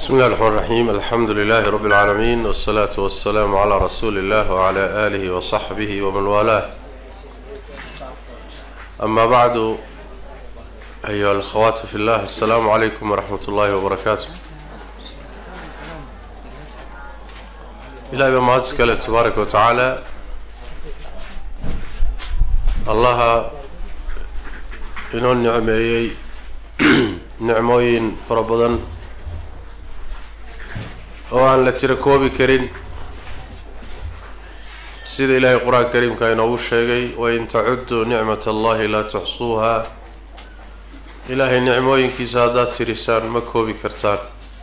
بسم الله الرحمن الرحيم الحمد لله رب العالمين والصلاة والسلام على رسول الله وعلى آله وصحبه ومن والاه أما بعد أيها الأخوات في الله السلام عليكم ورحمة الله وبركاته إلهي بما هاتسكال تبارك وتعالى الله inoo nicmeeyey nicmooyin fara badan oo aan la tiro koobi karin sida ilaahay qur-aanka kariimka inoogu sheegay wain tacudduu nicmat allahi laa tuxsuuha ilaahay nicmooyinkiisa haddaad tirisaan ma koobi kartaan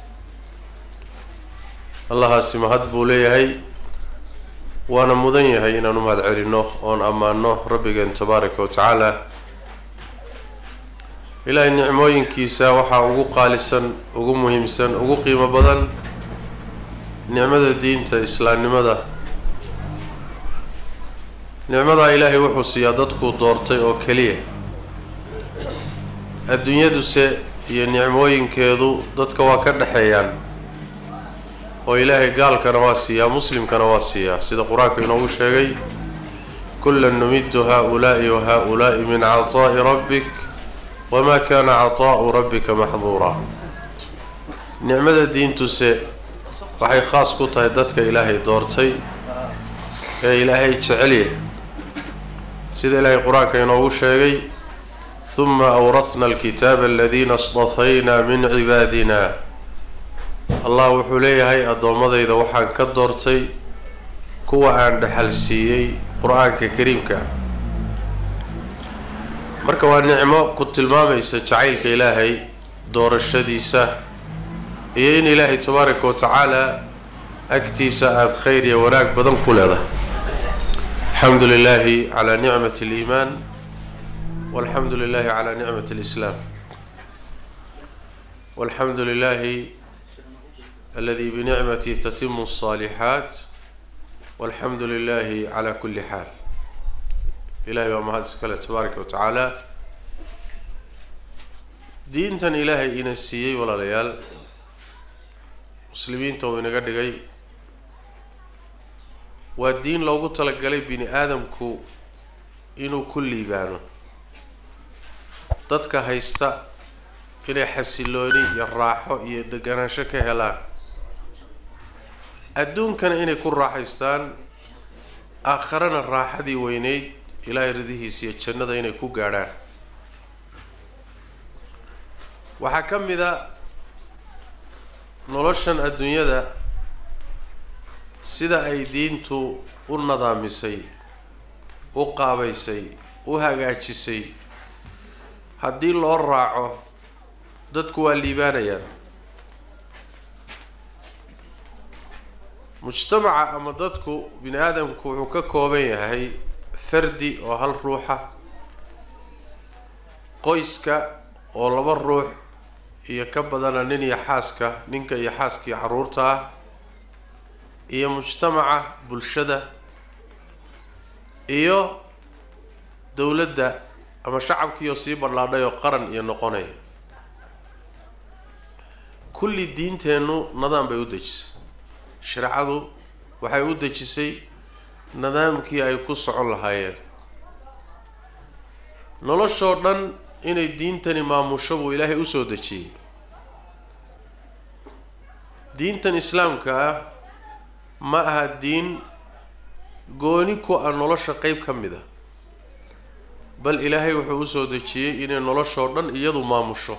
allahaasi mahad buu leeyahay waana mudan yahay inaan u mahad celinno oon ammaano rabbigeen tabaaraka wa tacaala ilaahay nicmooyinkiisa waxaa ugu qaalisan ugu muhiimsan ugu qiimo badan nicmada diinta islaamnimada nicmadaa ilaahay wuxuu siiyaa dadkuu doortay oo keliya adduunyaduse iyo nicmooyinkeedu dadka waa ka dhexeeyaan oo ilaahay gaalkana waa siiyaa muslimkana waa siiyaa sida qur-aanka inoogu sheegay kullan numiddu haa-ulaa'i wa haa-ulaa'i min cataa'i rabbik wamaa kaana cataa'u rabbika maxduuraa nicmada diintuse waxay khaas ku tahay dadka ilaahay doortay ee ilaahay jecelya sida ilaahay qur-aanka inoogu sheegay huma awrasna alkitaaba aladiina istafayna min cibaadina allah wuxuu leeyahay addoommadayda waxaan ka doortay kuwa aan dhexal siiyey qur-aanka kariimka marka waa nicmo ku tilmaamaysa jacaylka ilaahay doorashadiisa iyo in ilaahay tabaaraka wa tacaala agtiisa aada khayr iyo wanaag badan ku leedahay alxamdu lilahi calaa nicmati aliimaan walxamdu lilahi calaa nicmati alislaam walxamdu lilahi aladi binicmati tatimu alصaalixaat walxamdu lilahi calaa kuli xaal ilahay baa mahad iskale tabaaraka wa tacaala diintan ilaahay ina siiyey walaalayaal muslimiinta uu inaga dhigay waa diin loogu talagalay bini aadamku inuu ku liibaano dadka haysta inay xasilooni iyo raaxo iyo deganaansho ka helaan adduunkana inay ku raaxaystaan aakharana raaxadii weyneyd ilaahay ridihiisa iyo jannada inay ku gaadhaan waxaa ka mid a noloshan adduunyada sida ay diintu u nadaamisay u qaabaysay u hagaajisay haddii loo raaco dadku waa liibaanayaan mujtamaca ama dadku bini aadamku wuxuu ka kooban yahay fardi oo hal ruuxa qoyska oo laba ruux iyo ka badana nin iyo xaaska ninka iyo xaaskii carruurta ah iyo mujtamaca bulshada iyo dowladda ama shacabkiioo sii badhlaadhay oo qaran iyo noqonaya kulli diinteennu nidaam bay u dejisay shareecadu waxay u dejisay nidaamkii ay ku socon lahaayeen noloshoo dhan inay diintani maamusho buu ilaahay usoo dejiyey diintan islaamka ah ma aha diin gooni ku ah nolosha qeyb ka mid a bal ilaahay wuxuu usoo dejiyey inay noloshoo dhan iyadu maamusho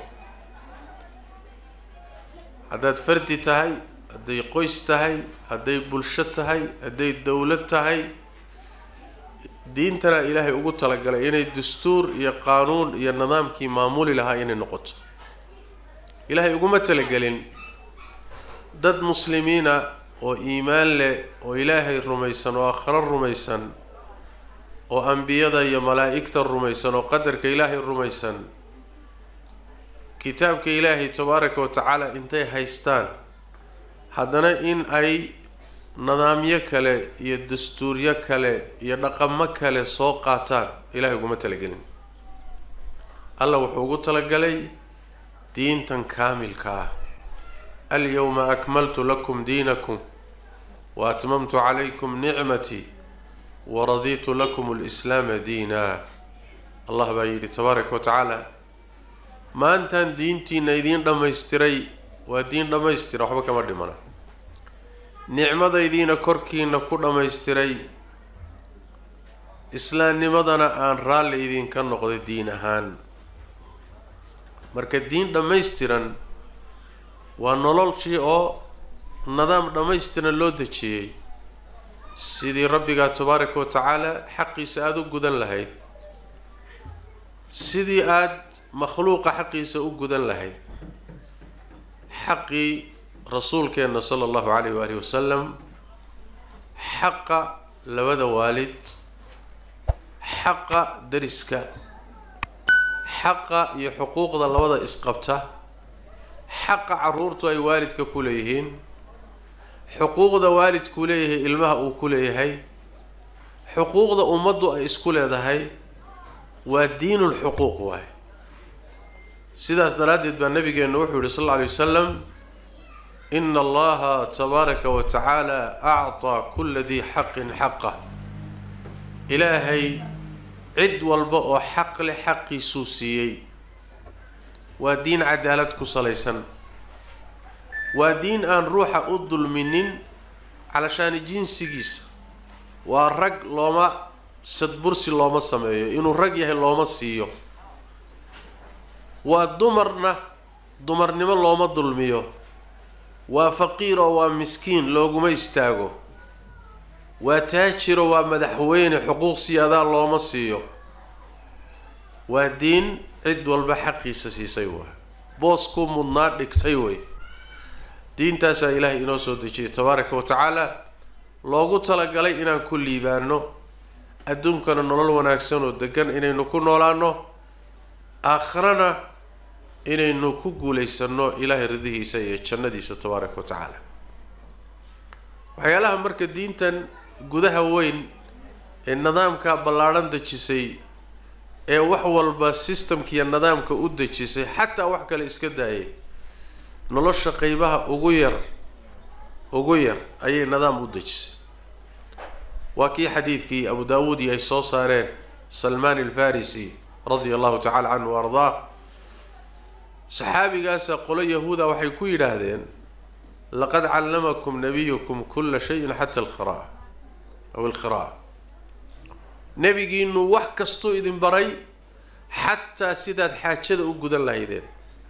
haddaad fardi tahay hadday qoys tahay hadday bulsho tahay hadday dowlad tahay diintana ilaahay ugu talagalay inay dastuur iyo qaanuun iyo nidaamkii maamuli lahaa inay noqoto ilaahay uguma talagelin dad muslimiina oo iimaan leh oo ilaahay rumaysan oo aakhiro rumaysan oo ambiyada iyo malaa'igta rumaysan oo qadarka ilaahay rumaysan kitaabka ilaahay tabaaraka wa tacaala intay haystaan haddana in ay nidaamyo kale iyo dastuuryo kale iyo dhaqamo kale soo qaataan ilahay uguma talagelin alla wuxuu ugu talagalay diintan kaamilka ah alyowma akmaltu lakum diinakum wa atmamtu calaykum nicmatii waraditu lakum alislaama diina allah baa yidhi tabaaraka wa tacaala maantaan diintiina idiin dhammaystiray waa diin dhammaystira waxba kama dhimana nicmadaydiina korkiina ku dhammaystiray islaamnimadana aan raalli idinka noqday diin ahaan marka diin dhammaystiran waa nololshii oo nidaam dhammaystiran loo dejiyey sidii rabbigaa tabaaraka wa tacaala xaqiisa aada u gudan lahayd sidii aada makhluuqa xaqiisa u gudan lahayd xaqii rasuulkeenna sala allahu calayh waalihi wasalam xaqa labada waalid xaqa dariska xaqa iyo xuquuqda labada isqabta xaqa caruurtu ay waalidka ku leeyihiin xuquuqda waalidkuu leeyahay ilmaha uu ku leeyahay xuquuqda ummaddu ay isku leedahay waa diinulxuquuq waay sidaas daraaddeed baa nabigeenna wuxuu yihi sal alla alay wasalam ina allaha tabaaraka wa tacaala acطaa kula dii xaqin xaqah ilaahay cid walba oo xaq leh xaqiisuu siiyey waa diin cadaalad ku salaysan waa diin aan ruuxa u dulminin calashaani jinsigiisa waa rag looma sadbursi looma sameeyo inuu rag yahay looma siiyo waa dumarna dumarnimo looma dulmiyo waa faqiir oo waa miskiin looguma istaago waa taajiro waa madaxweyne xuquuq siyaadaa looma siiyo waa diin cid walba xaqiisa siisay waa booskuu mudnaa dhigtay wey diintaasaa ilaahay inoo soo dejiyay tabaaraka wa tacaala loogu talagalay inaan ku liibaano adduunkana nolol wanaagsan oo degan inaynu ku noolaano aakhirana inaynu ku guulaysanno ilaahay ridihiisa iyo jannadiisa tabaaraka wa tacaala waxyaalaha marka diintan gudaha weyn ee nidaamka ballaadhan dejisay ee wax walba systemkiiyo nidaamka u dejisay xataa wax kale iska daayay nolosha qeybaha ugu yar ugu yar ayay nidaam u dejisay waa kii xadiidkii abu daawuudi ay soo saareen salmaan alfarisi radia allahu tacala canhu wa ardaa saxaabigaasa qolo yahuuda waxay ku yidhaahdeen laqad callamakum nabiyukum kula shayin xata alkhira aw alkhira nebigiinu wax kastuu idin baray xataa sidaad xaajada u gudan lahaydeen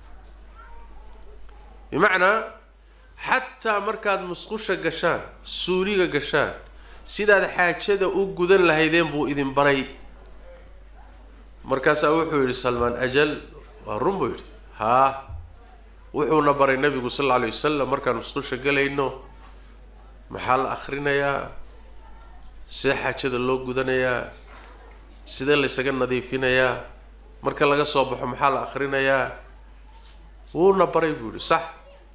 bimacnaa xataa markaad musqusha gashaan suuliga gashaan sidaad xaajada u gudan lahaydeen buu idin baray markaasaa wuxuu yidhi salmaan ajal waa run buu yidhi haa wuxuuna baray nabigu sal alla alay wasalam markaan musqusha galayno maxaa la akrinayaa see xaajada loo gudanayaa sidee laysaga nadiifinayaa marka laga soo baxo maxaa la akrinayaa wuuna baray buu yihi sax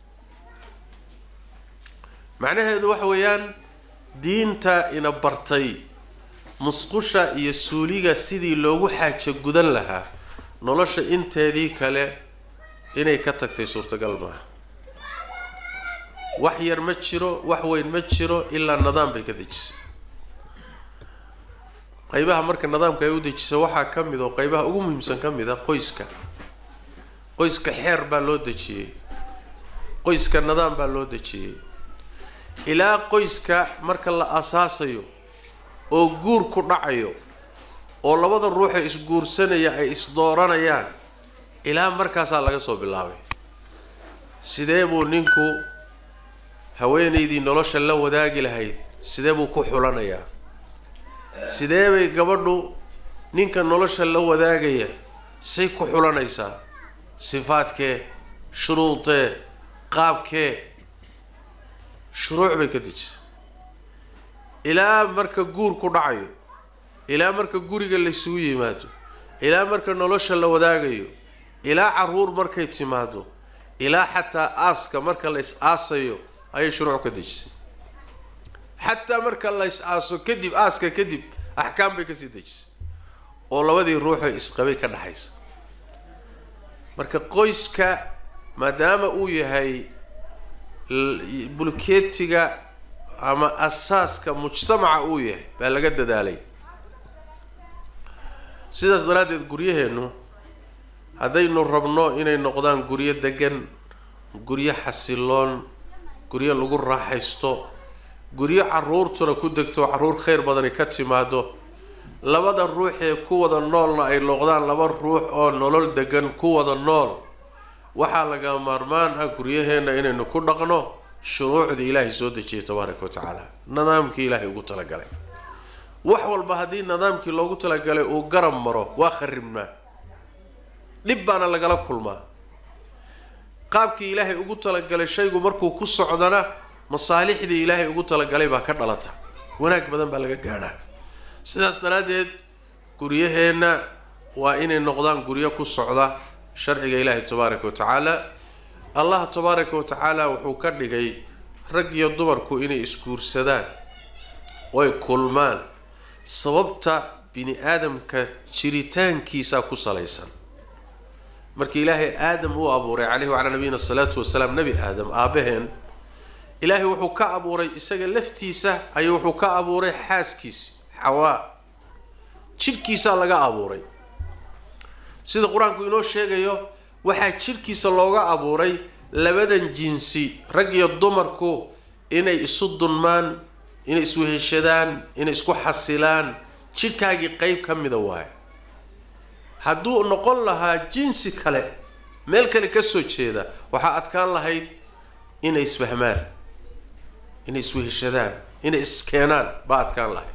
macnaheedu waxa weeyaan diinta ina bartay musqusha iyo suuliga sidii loogu xaajo gudan lahaa nolosha inteedii kale inay ka tagtay suurtagal maaha wax yar ma jiro wax weyn ma jiro ilaa nidaam bay ka dejisay qaybaha marka nidaamka ay u dejisa waxaa ka mid oo qaybaha ugu muhiimsan ka mid a qoyska qoyska xeer baa loo dejiyey qoyska nidaam baa loo dejiyey ilaa qoyska marka la asaasayo oo guur ku dhacayo oo labada ruuxa isguursanaya ay isdooranayaan ilaa markaasaa laga soo bilaabay sidee buu ninku haweenaydii nolosha la wadaagi lahayd sidee buu ku xulanayaa sidee bay gabadhu ninka nolosha la wadaagaya say ku xulanaysaa sifaadkee shuruudee qaabkee shuruuc bay ka dejisay ilaa marka guur ku dhacayo ilaa marka guriga laysugu yimaado ilaa marka nolosha la wadaagayo ilaa caruur markay timaado ilaa xataa aaska marka la is aasayo ayay shuruuc ka dejisay xataa marka la is aaso kadib aaska kadib axkaam bay kasii dejisay oo labadii ruuxoo isqabay ka dhaxaysa marka qoyska maadaama uu yahay bulkeetiga ama asaaska mujtamaca uu yahay baa laga dadaalay sidaas daraaddeed guryaheennu haddaynu rabno inay noqdaan guryo degan guryo xasiloon guryo lagu raaxaysto guryo caruurtuna ku degto carruur khayr badani ka timaado labada ruux ee ku wada noolna ay noqdaan laba ruux oo nolol degan ku wada nool waxaa laga maarmaan ah guryaheenna inaynu ku dhaqno shuruucdii ilaahay soo dejiyay tabaaraka wa tacaala nidaamkii ilaahay ugu talagalay wax walba haddii nidaamkii loogu talagalay uu garab maro waa kharibnaa dhib baana lagala kulmaa qaabkii ilaahay ugu talagalay shaygu markuu ku socdana masaalixdii ilaahay ugu talagalay baa ka dhalata wanaag badan baa laga gaadhaa sidaas daraaddeed guryaheenna waa inay noqdaan guryo ku socda sharciga ilaahay tabaaraka wa tacaala allah tabaaraka wa tacaala wuxuu ka dhigay rag iyo dumarku inay isguursadaan oy kulmaan sababta bini aadamka jiritaankiisa ku salaysan markii ilaahay aadam uu abuuray caleyhi wacalaa nabiyina asalaatu wasalaam nebi aadam aabbaheen ilaahay wuxuu ka abuuray isaga laftiisa ayuu wuxuu ka abuuray xaaskiisi xawaa jidhkiisaa laga abuuray sida qur-aanku inoo sheegayo waxaa jidhkiisa looga abuuray labadan jinsi rag iyo dumarku inay isu dunmaan inay isweheshadaan inay isku xasilaan jidhkaagii qeyb ka mida waayo hadduu noqon lahaa jinsi kale meel kale ka soo jeeda waxaa adkaan lahayd inay isfahmaan inay isweheshadaan inay iskeenaan baa adkaan lahayd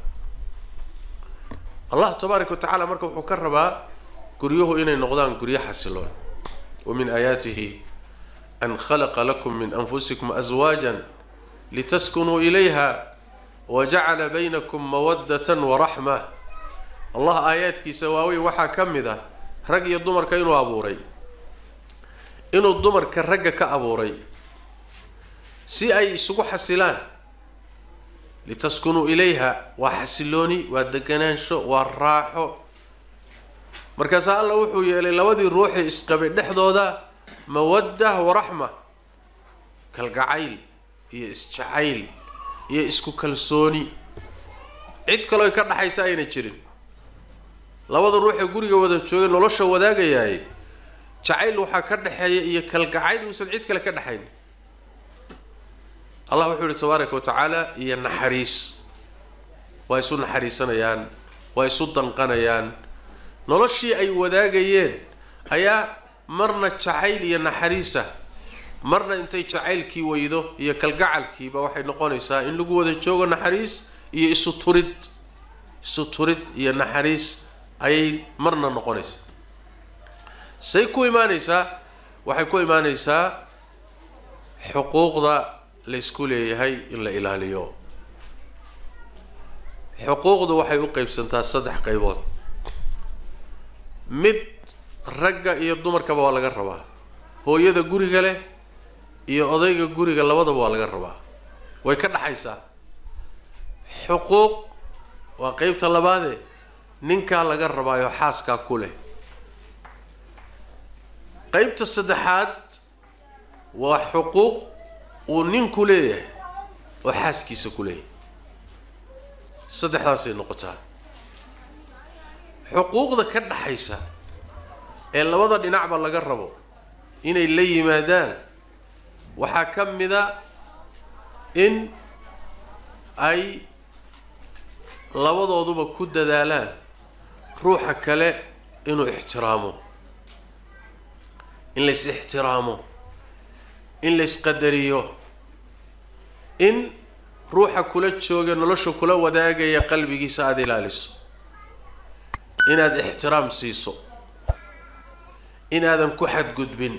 allah tabaaraka wa tacaala marka wuxuu ka rabaa guryuhu inay noqdaan guryo xasiloon wa min aayaatihi an khalaqa lakum min anfusikum aswaajan litaskunuu ilayha wa jacala baynakum mawaddatan wa raxma allah aayaadkiisa waaweyn waxaa ka mid ah rag iyo dumarka inuu abuuray inuu dumarka ragga ka abuuray si ay isugu xasilaan litaskunuu ilayha waa xasilooni waa deganaansho waa raaxo markaasaa alla wuxuu yeelay labadii ruuxii isqabay dhexdooda mawadda wa raxma kalgacayl iyo isjacayl iyo isku kalsooni cid kaloo ka dhaxaysa ayna jirin labada ruuxee guriga wada joogay nolosha wadaagayaay jacayl waxaa ka dhexeeya iyo kalgacayl uusan cid kale ka dhexayn allah wuxuu yihi tabaaraka wa tacaala iyo naxariis waa isu naxariisanayaan waa isu danqanayaan noloshii ay wadaagayeen ayaa marna jacayl iyo naxariisa marna intay jacaylkii weydo iyo kalgacalkiiba waxay noqonaysaa in lagu wada joogo naxariis iyo isu turid isu turid iyo naxariis ayay marna noqonaysaa say ku imaanaysaa waxay ku imaanaysaa xuquuqda laysku leeyahay in la ilaaliyo xuquuqdu waxay u qeybsantaa saddex qaybood mid ragga iyo dumarkaba waa laga rabaa hooyada guriga leh iyo odayga guriga labadaba waa laga rabaa way ka dhaxaysaa xuquuq waa qeybta labaade ninkaa laga rabaayo xaaskaa ku leh qeybta saddexaad waa xuquuq uu ninku leeyahay oo xaaskiisa ku leeyahay saddexdaasay noqotaa xuquuqda ka dhaxaysa ee labada dhinacba laga rabo inay la yimaadaan waxaa ka mida in ay labadooduba ku dadaalaan ruuxa kale inuu ixtiraamo in lays ixtiraamo in laysqadariyo in ruuxa kula jooga nolosha kula wadaagaya qalbigiisa aada ilaaliso inaad ixtiraam siiso inaadan ku xadgudbin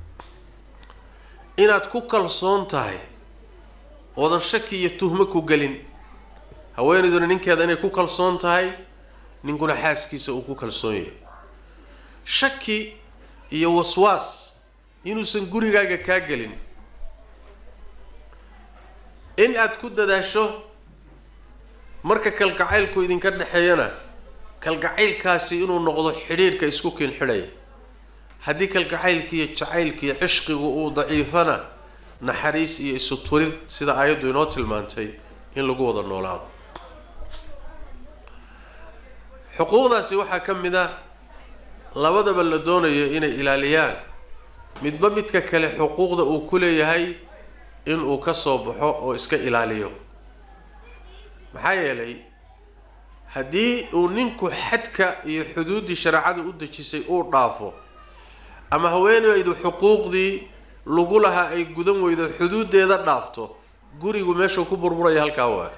inaad ku kalsoon tahay oodan shaki iyo tuhmo ku gelin haweenayduna ninkeeda inay ku kalsoon tahay ninkuna xaaskiisa uu ku kalsoon yahay shaki iyo waswaas inuusan gurigaaga kaa gelin in aada ku dadaasho marka kalgacaylku idinka dhexeeyana kalgacaylkaasi inuu noqdo xidhiirhka isku kiin xidhaya haddii kalgacaylkiiyo jacaylkiiyo cishqigu uu daciifana naxariis iyo isu turid sida aayaddu inoo tilmaantay in lagu wada noolaado xuquuqdaasi waxaa ka mid a labadaba la doonayo inay ilaaliyaan midba midka kale xuquuqda uu ku leeyahay inuu ka soo baxo oo iska ilaaliyo maxaa yeelay haddii uu ninku xadka iyo xuduuddii shareecada u dejisay uu dhaafo ama haweeneydu xuquuqdii lagu lahaa ay gudan weydo xuduuddeeda dhaafto gurigu meeshuu ku burburaya halkaa waa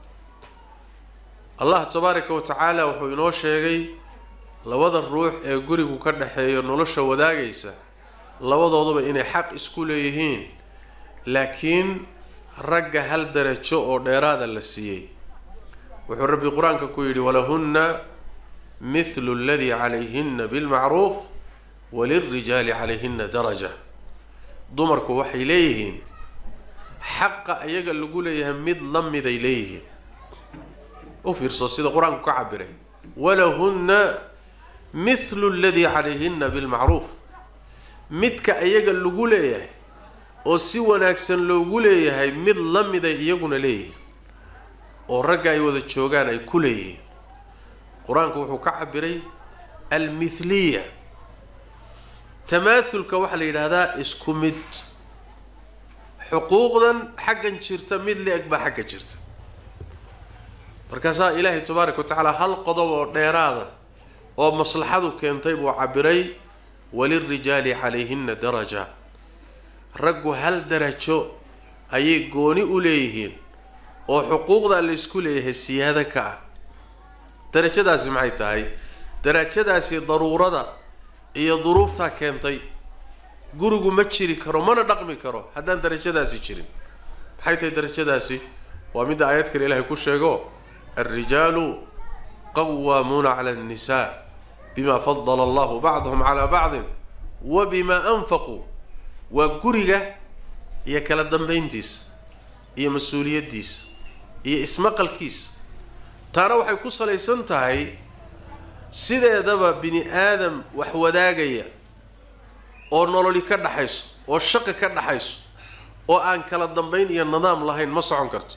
allah tabaaraka wa tacaala wuxuu inoo sheegay labada ruux ee gurigu ka dhexeeyo nolosha wadaagaysa labadooduba inay xaq isku leeyihiin laakiin ragga hal darajo oo dheeraada la siiyey wuxuu rabbi qur-aanka ku yidhi walahunna mithlu aladii calayhinna bilmacruuf walilrijaali calayhinna daraja dumarku waxay leeyihiin xaqa ayaga lagu leeyahay mid la miday leeyihiin u fiirso sida qur-aanku ka cabiray walahunna mithlu aladii calayhinna bilmacruuf midka ayaga lagu leeyahay oo si wanaagsan loogu leeyahay mid la miday iyaguna leeyihiin oo ragga ay wada joogaan ay ku leeyihiin qur-aanku wuxuu ka cabiray almithliya tamaathulka waxaa la yidhaahdaa isku mid xuquuqdan xaggan jirta mid la-eg baa xagga jirta markaasaa ilaahay tabaaraka wa tacaala hal qodob oo dheeraada oo maslaxadu keentay buu cabiray walilrijaali calayhinna daraja raggu hal darajo ayay gooni u leeyihiin oo xuquuqdaa la isku leeyahay siyaado ka ah darajadaasi maxay tahay darajadaasi daruurada iyo duruuftaa keentay gurigu ma jiri karo mana dhaqmi karo haddaan darajadaasi jirin maxay tahay darajadaasi waa midda aayad kale ilaahay ku sheego alrijaalu qawaamuuna cala annisaa bima fadala allahu bacdahum calaa bacdin wa bima anfaquu waa guriga iyo kala dambayntiisa iyo mas-uuliyaddiisa iyo ismaqalkiisa taana waxay ku salaysan tahay sideedaba bini aadam wax wadaagaya oo nololi ka dhaxayso oo shaqi ka dhaxayso oo aan kala dambayn iyo nidaam lahayn ma socon karto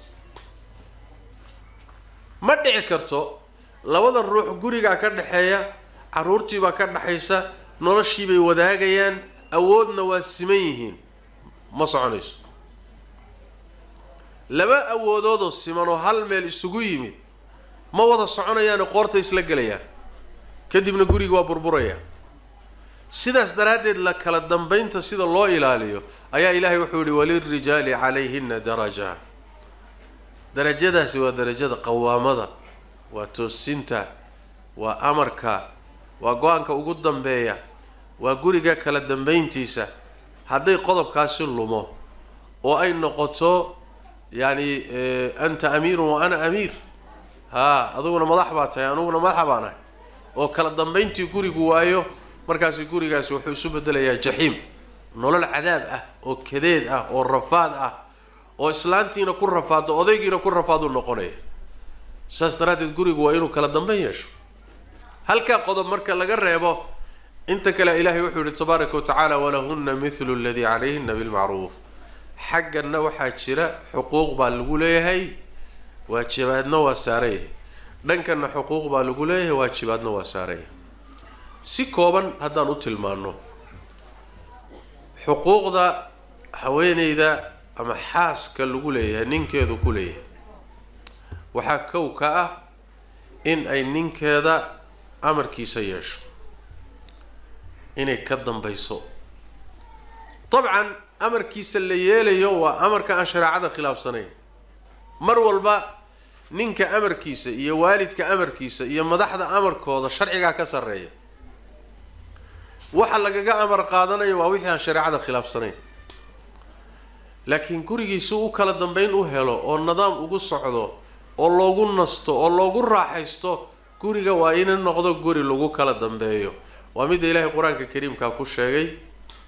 ma dhici karto labada ruux gurigaa ka dhexeeya carruurtiibaa ka dhaxaysa noloshiibay wadaagayaan awoodna waa siman yihiin ma soconayso laba awoodoodoo siman oo hal meel isugu yimid ma wada soconayaano qoorta isla gelayaan kadibna guriga waa burburaya sidaas daraaddeed la kala dambaynta sida loo ilaaliyo ayaa ilaahay wuxuu yihi walilrijaali calayhina daraja darajadaasi waa darajada qawaamada waa toosinta waa amarka waa go-aanka ugu dambeeya waa guriga kala dambayntiisa hadday qodobkaasi lumo oo ay noqoto yacni anta amiirun wa ana amiir haa aduguna madax baa tahay aniguna madaxa baan ahay oo kala dambayntii gurigu waayo markaasi gurigaasi wuxuu isu bedelayaa jaxiim nolol cadaab ah oo kadeed ah oo rafaad ah oo islaantiina ku rafaado odaygiina ku rafaaduu noqonaya saas daraaddeed gurigu waa inuu kala dambayn yeesho halkaa qodob marka laga reebo inta kale ilaahay wuxuu yihi tabaaraka wa tacaala walahunna mithlu aladii calayhina bilmacruuf xagganna waxaa jira xuquuq baa lagu leeyahay waajibaadna waa saarayahay dhankanna xuquuq baa lagu leeyahay waajibaadna waa saarayahay si kooban haddaan u tilmaano xuquuqda haweeneyda ama xaaska lagu leeyahay ninkeedu ku leeyahay waxaa kow ka ah in ay ninkeeda amarkiisa yeesho inay ka dambayso dabcan amarkiisa la yeelayo waa amarka aan shareecada khilaafsanayn mar walba ninka amarkiisa iyo waalidka amarkiisa iyo madaxda amarkooda sharcigaa ka sarreeya waxa lagaga amar qaadanayo waa wixii aan shareecada khilaafsanayn laakiin gurigiisu u kala dambayn u helo oo nidaam ugu socdo oo loogu nasto oo loogu raaxaysto guriga waa ina noqdo guri lagu kala dambeeyo waa midda ilaahay qur-aanka kariimkaa ku sheegay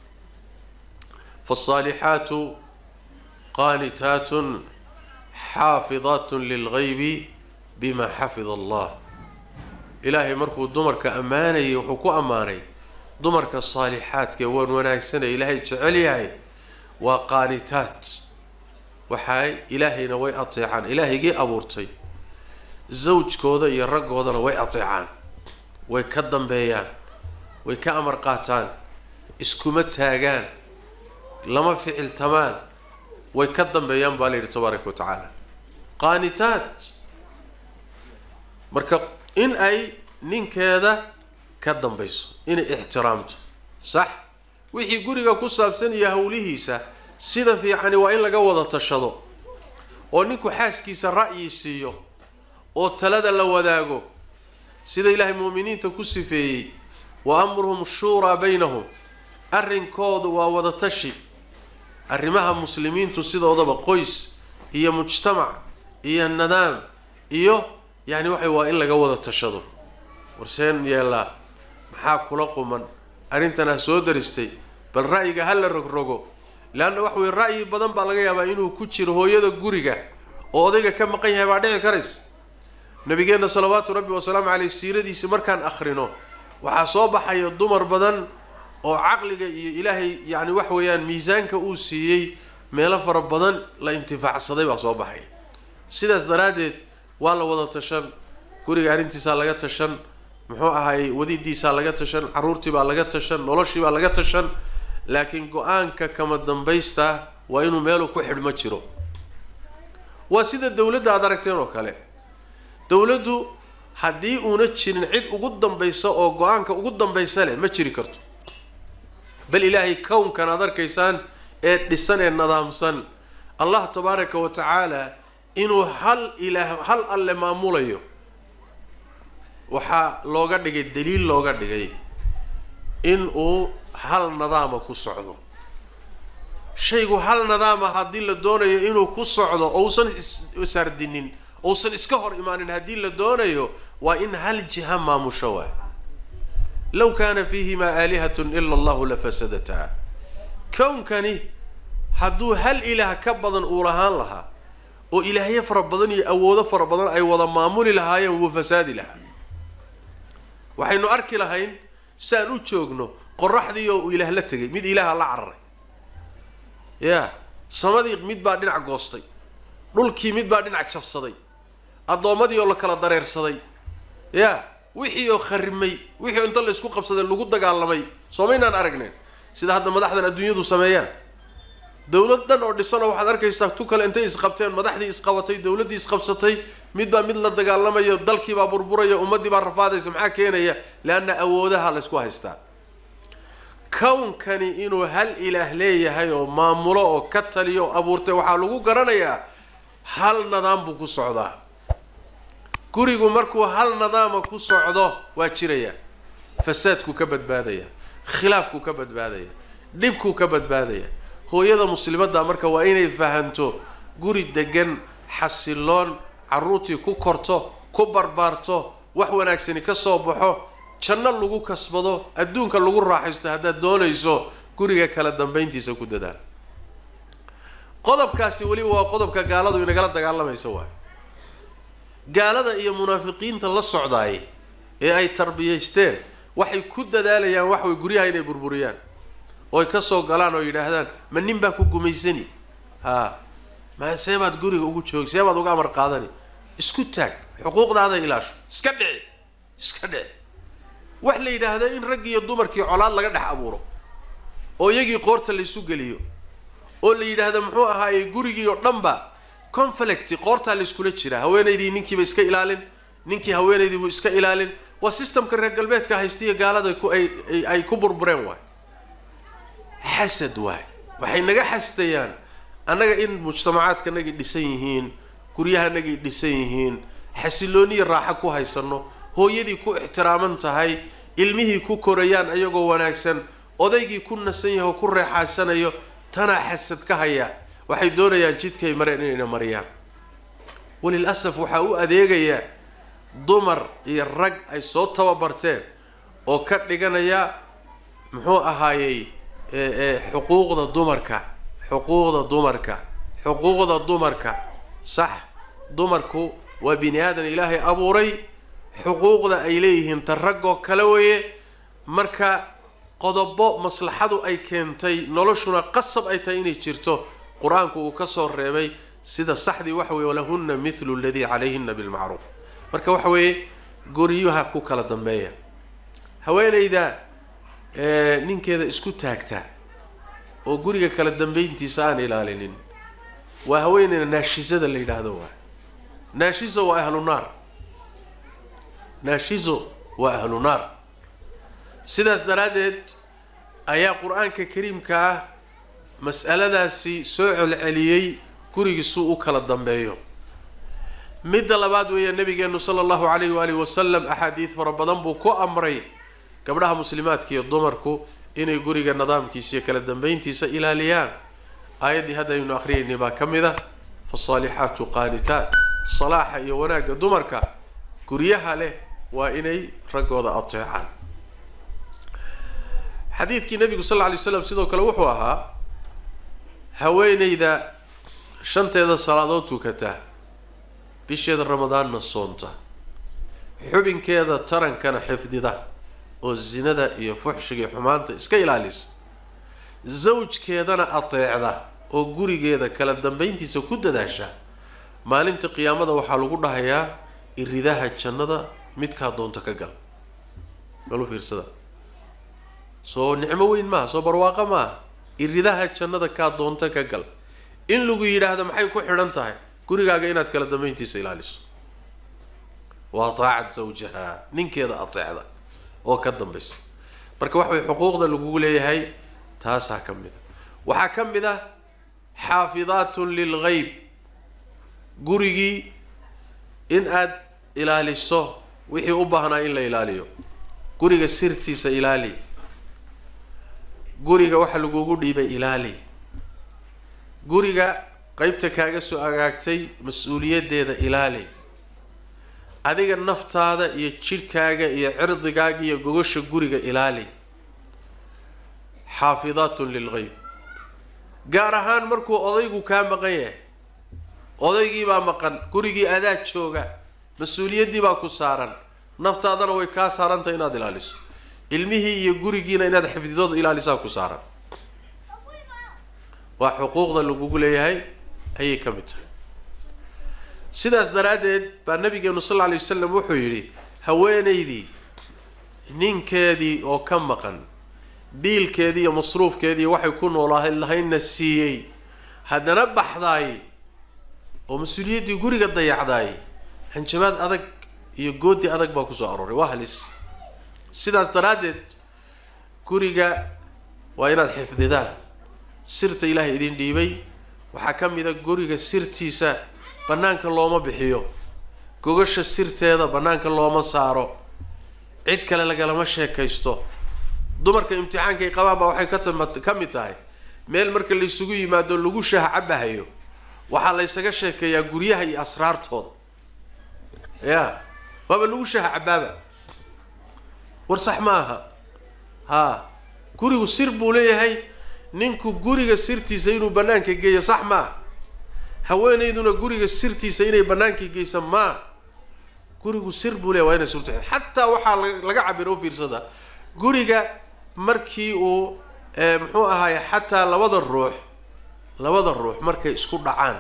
faasaalixaatu qaanitaatun xaafidaatun lilgaybi bima xafida allah ilaahay markuu dumarka ammaanayay wuxuu ku ammaanay dumarka saalixaadka waan wanaagsanaya ilaahay jecel yahay waa qaanitaad waxay ilaahayna way ateecaan ilaahaygii abuurtay zawjkooda iyo raggoodana way ateecaan way ka dambeeyaan way ka amar qaataan iskuma taagaan lama ficiltamaan way ka dambeeyaan baa la yidhi tabaaraka wa tacaala qaanitaad marka in ay ninkeeda ka dambayso inay ixtiraamto sax wixii guriga ku saabsan iyo howlihiisa sida fiicani waa in laga wada tashado oo ninku xaaskiisa ra'yi siiyo oo talada la wadaago sida ilaahay mu'miniinta ku sifeeyey wa amruhum shuuraa baynahum arrinkoodu waa wada tashi arrimaha muslimiintu sidoodaba qoys iyo mujtamac iyo nadaam iyo yacni waxay waa in laga wada tashado warseen yeellaa maxaa kula quman arrintan ha soo daristay bal ra'yiga ha la rogrogo leanna wax weye ra'yi badan baa laga yaabaa inuu ku jiro hooyada guriga oo odayga ka maqan yahay baa dhici karaysa nabigeenna salawaatu rabbi wasalaamu caleyh siiradiisi markaan akhrino waxaa soo baxaya dumar badan oo caqliga iyo ilaahay yacni wax weeyaan miisaanka uu siiyey meelo fara badan la intifaacsaday baa soo baxaya sidaas daraaddeed waa la wada tashan guriga arrintiisaa laga tashan muxuu ahaayey wadidiisaa laga tashan carruurtii baa laga tashan noloshii baa laga tashan laakiin go-aanka kama dambaysta waa inuu meelu ku xidhmo jiro waa sida dawladda aad aragteen oo kale dawladdu haddii uuna jirin cid ugu dambaysa oo go-aanka ugu dambaysa leh ma jiri karto bal ilaahay kownkan aad arkaysaan ee dhisan ee nadaamsan allah tabaaraka wa tacaala inuu hal ilaah hal alle maamulayo waxaa looga dhigay daliil looga dhigay in uu hal nadaama ku socdo shaygu hal nadaama haddii la doonayo inuu ku socdo ousan isardinin ousan iska hor imaanin haddii la doonayo waa in hal jiha maamusho waay low kaana fiihimaa aalihatun ila allahu lafasadataa kownkani hadduu hal ilaah ka badan uu lahaan lahaa oo ilaahyo fara badan iyo awoodo fara badan ay wada maamuli lahaayeen wuu fasaadi lahaa waxaynu arki lahayn saan u joogno qoraxdii oo uu ilaah la tegay mid ilaaha la cararay ya samadii mid baa dhinac goostay dhulkii mid baa dhinac jabsaday addoommadii oo la kala dareersaday ya wixii oo kharimay wixii oo inta la isku qabsaday lagu dagaalamay soomaynaan aragneen sida hadda madaxdan adduunyadu sameeyaan dawlad dhan oo dhisanoo waxaad arkaysaa tu kale intay isqabteen madaxdii isqabatay dawladdii isqabsatay midbaa mid la dagaalamayo dalkiibaa burburaya ummaddii baa rafaadaysa maxaa keenaya leanna awoodaha la ysku haystaa kownkani inuu hal ilaah leeyahay oo maamulo oo ka taliyo oo abuurtay waxaa lagu garanayaa hal nadaam buu ku socdaa gurigu markuu hal nadaama ku socdo waa jiraya fasaadkuu ka badbaadaya khilaafkuu ka badbaadaya dhibkuu ka badbaadaya hooyada muslimadda marka waa inay fahanto guri degan xasiloon carruurtii ku korto ku barbaarto wax wanaagsani ka soo baxo janno lagu kasbado adduunka lagu raaxaysto haddaad doonayso guriga kala dambayntiisa ku dadaal qodobkaasi weliba waa qodobka gaaladu inagala dagaalamayso waay gaalada iyo munaafiqiinta la socdaay ee ay tarbiyaysteen waxay ku dadaalayaan waxway guryaha inay burburiyaan ooy ka soo galaan oo yidhaahdaan ma nin baa ku gumaysani haa ma see baad guriga ugu joogi see baad uga amar qaadani isku taag xuquuqdaada ilaasho iska dhici iska dhici wax la yidhaahdo in raggi iyo dumarkii colaad laga dhex abuuro oo iyagii qoorta laysu geliyo oo la yidhaahdo muxuu ahaaye gurigii oo dhanba conflict qoortaa layskula jiraa haweenaydii ninkiiba iska ilaalin ninkii haweenaydii buu iska ilaalin waa systemka reer galbeedka haystiya gaalada ku ay ay ku burbureen waay xasad waay waxay naga xasdayaan annaga in mujtamacaadkanagii dhisan yihiin guryahanagii dhisan yihiin xasilooniya raaxo ku haysano hooyadii ku ixtiraaman tahay ilmihii ku korayaan ayagoo wanaagsan odaygii ku nasan yahay oo ku reexaysanayo tanaa xasad ka haya waxay doonayaan jidkay mareen inayna mariyaan walil asaf waxaa u adeegayaa dumar iyo rag ay soo tababarteen oo ka dhiganaya muxuu ahaayey xuquuqda dumarka xuquuqda dumarka xuquuqda dumarka sax dumarku waa bini aadan ilaahay abuuray xuquuqda ay leeyihiin ta raggoo kale weeye marka qodobo maslaxadu ay keentay noloshuna qasab ay tahay inay jirto qur-aanku uu ka soo reebay sida saxdii waxa weye walahunna mithlu aladii calayhina bilmacruuf marka waxa weeye guryaha ku kala dambeeya haweenayda ninkeeda isku taagta oo guriga kala dambeyntiisa aan ilaalinin waa haweeneyda naashizada la yidhaahdo waa naashizo waa ahlu naar naashizo waa ahlu naar sidaas daraaddeed ayaa qur-aanka kariimka ah mas'aladaasi soo celceliyey gurigiisuu u kala dambeeyo midda labaad weeya nabigeenu sala allahu calayhi waalihi wasalam axaadiid fara badan buu ku amray gabdhaha muslimaadka iyo dumarku inay guriga nidaamkiisa iyo kala dambeyntiisa ilaaliyaan aayaddii hadda aynu akriyaynay baa ka mid a fasaalixaatu qaanitaat salaaxa iyo wanaagga dumarka guryaha leh waa inay raggooda ateecaan xadiidkii nabigu sal lla lay slam sidoo kale wuxuu ahaa haweeneyda shanteeda salaadood tukata bisheeda ramadaanna soonta xubinkeeda tarankana xifdida oo zinada iyo fuxshiga iyo xumaanta iska ilaalisa zawjkeedana ateecda oo gurigeeda kala dambeyntiisa ku dadaasha maalinta qiyaamada waxaa lagu dhahayaa iridaha jannada midkaa doonta ka gal malu fiirsada soo nicmo weyn maaha soo barwaaqo maaha iridaha jannada kaa doonta ka gal in lagu yidhaahdo maxay ku xidhan tahay gurigaaga inaad kala dambeyntiisa ilaaliso waa taacad zawjaha ninkeeda ateecda oo ka dambaysa marka waxa way xuquuqda lagugu leeyahay taasaa ka mid a waxaa ka mid ah xaafidaatun lilgeyb gurigii in aad ilaaliso wixii u baahnaa in la ilaaliyo guriga sirtiisa ilaali guriga waxa lagugu dhiibay ilaali guriga qeybta kaaga soo agaagtay mas-uuliyaddeeda ilaali adiga naftaada iyo jidhkaaga iyo cirdigaaga iyo gogosha guriga ilaali xaafidaatun lilgeyb gaar ahaan markuu odaygu kaa maqan yahay odaygii baa maqan gurigii adaa jooga mas-uuliyaddii baa ku saaran naftaadana way kaa saarantahay inaad ilaaliso ilmihii iyo gurigiina inaad xifdidooda ilaalisaa ku saaran waa xuquuqda lagugu leeyahay ayay ka mid tahay sidaas daraaddeed baa nabigeenu sal lla lay wasalam wuxuu yidhi haweenaydii ninkeedii oo ka maqan biilkeedii iyo masruufkeedii waxay ku noolaa lahaynna siiyey haddana baxdaay oo mas-uuliyaddii guriga dayacdaay hanjabaad adag iyo goodi adag baa kusoo arooray waa halis sidaas daraaddeed guriga waa inaad xifdidaan sirta ilaahay idin dhiibay waxaa ka mid a guriga sirtiisa bannaanka looma bixiyo gogasha sirteeda bannaanka looma saaro cid kale lagalama sheekaysto dumarka imtixaanka ay qabaan baa waxay ka tama ka mid tahay meel marka laysugu yimaado lagu shaha cabahayo waxaa laysaga sheekeeyaa guryaha iyo asraartooda ya waaba lagu shaha cabaaba war sax ma aha haa gurigu sir buu leeyahay ninku guriga sirtiisa inuu bannaanka geeyo sax maaha haweenayduna guriga sirtiisa inay bannaanka geysa maa gurigu sir buu leeyahy waa inay surta xataa waxaa laga cabira u fiirsada guriga markii uu muxuu ahaay xataa labada ruux labada ruux markay isku dhacaan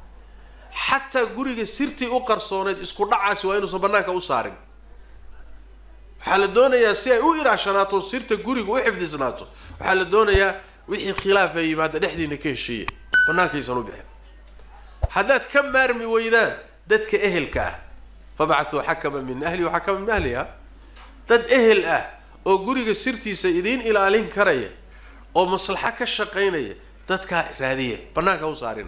xataa guriga sirtii u qarsooneyd isku dhacaasi waa inuusan bannaanka u saarin waxaa la doonayaa si ay u ilaashanaato sirta guriga u xifdisnaato waxaa la doonayaa wixii khilaaf ay yimaada dhexdiina ka heshiiya bannaankaysan u bixin haddaad ka maarmi weydaan dadka ehelka ah fabacthuu xakama min ahli waxakama min ahliha dad ehel ah oo guriga sirtiisa idiin ilaalin karaya oo maslaxo ka shaqaynaya dadkaa raadiya bannaanka u saarina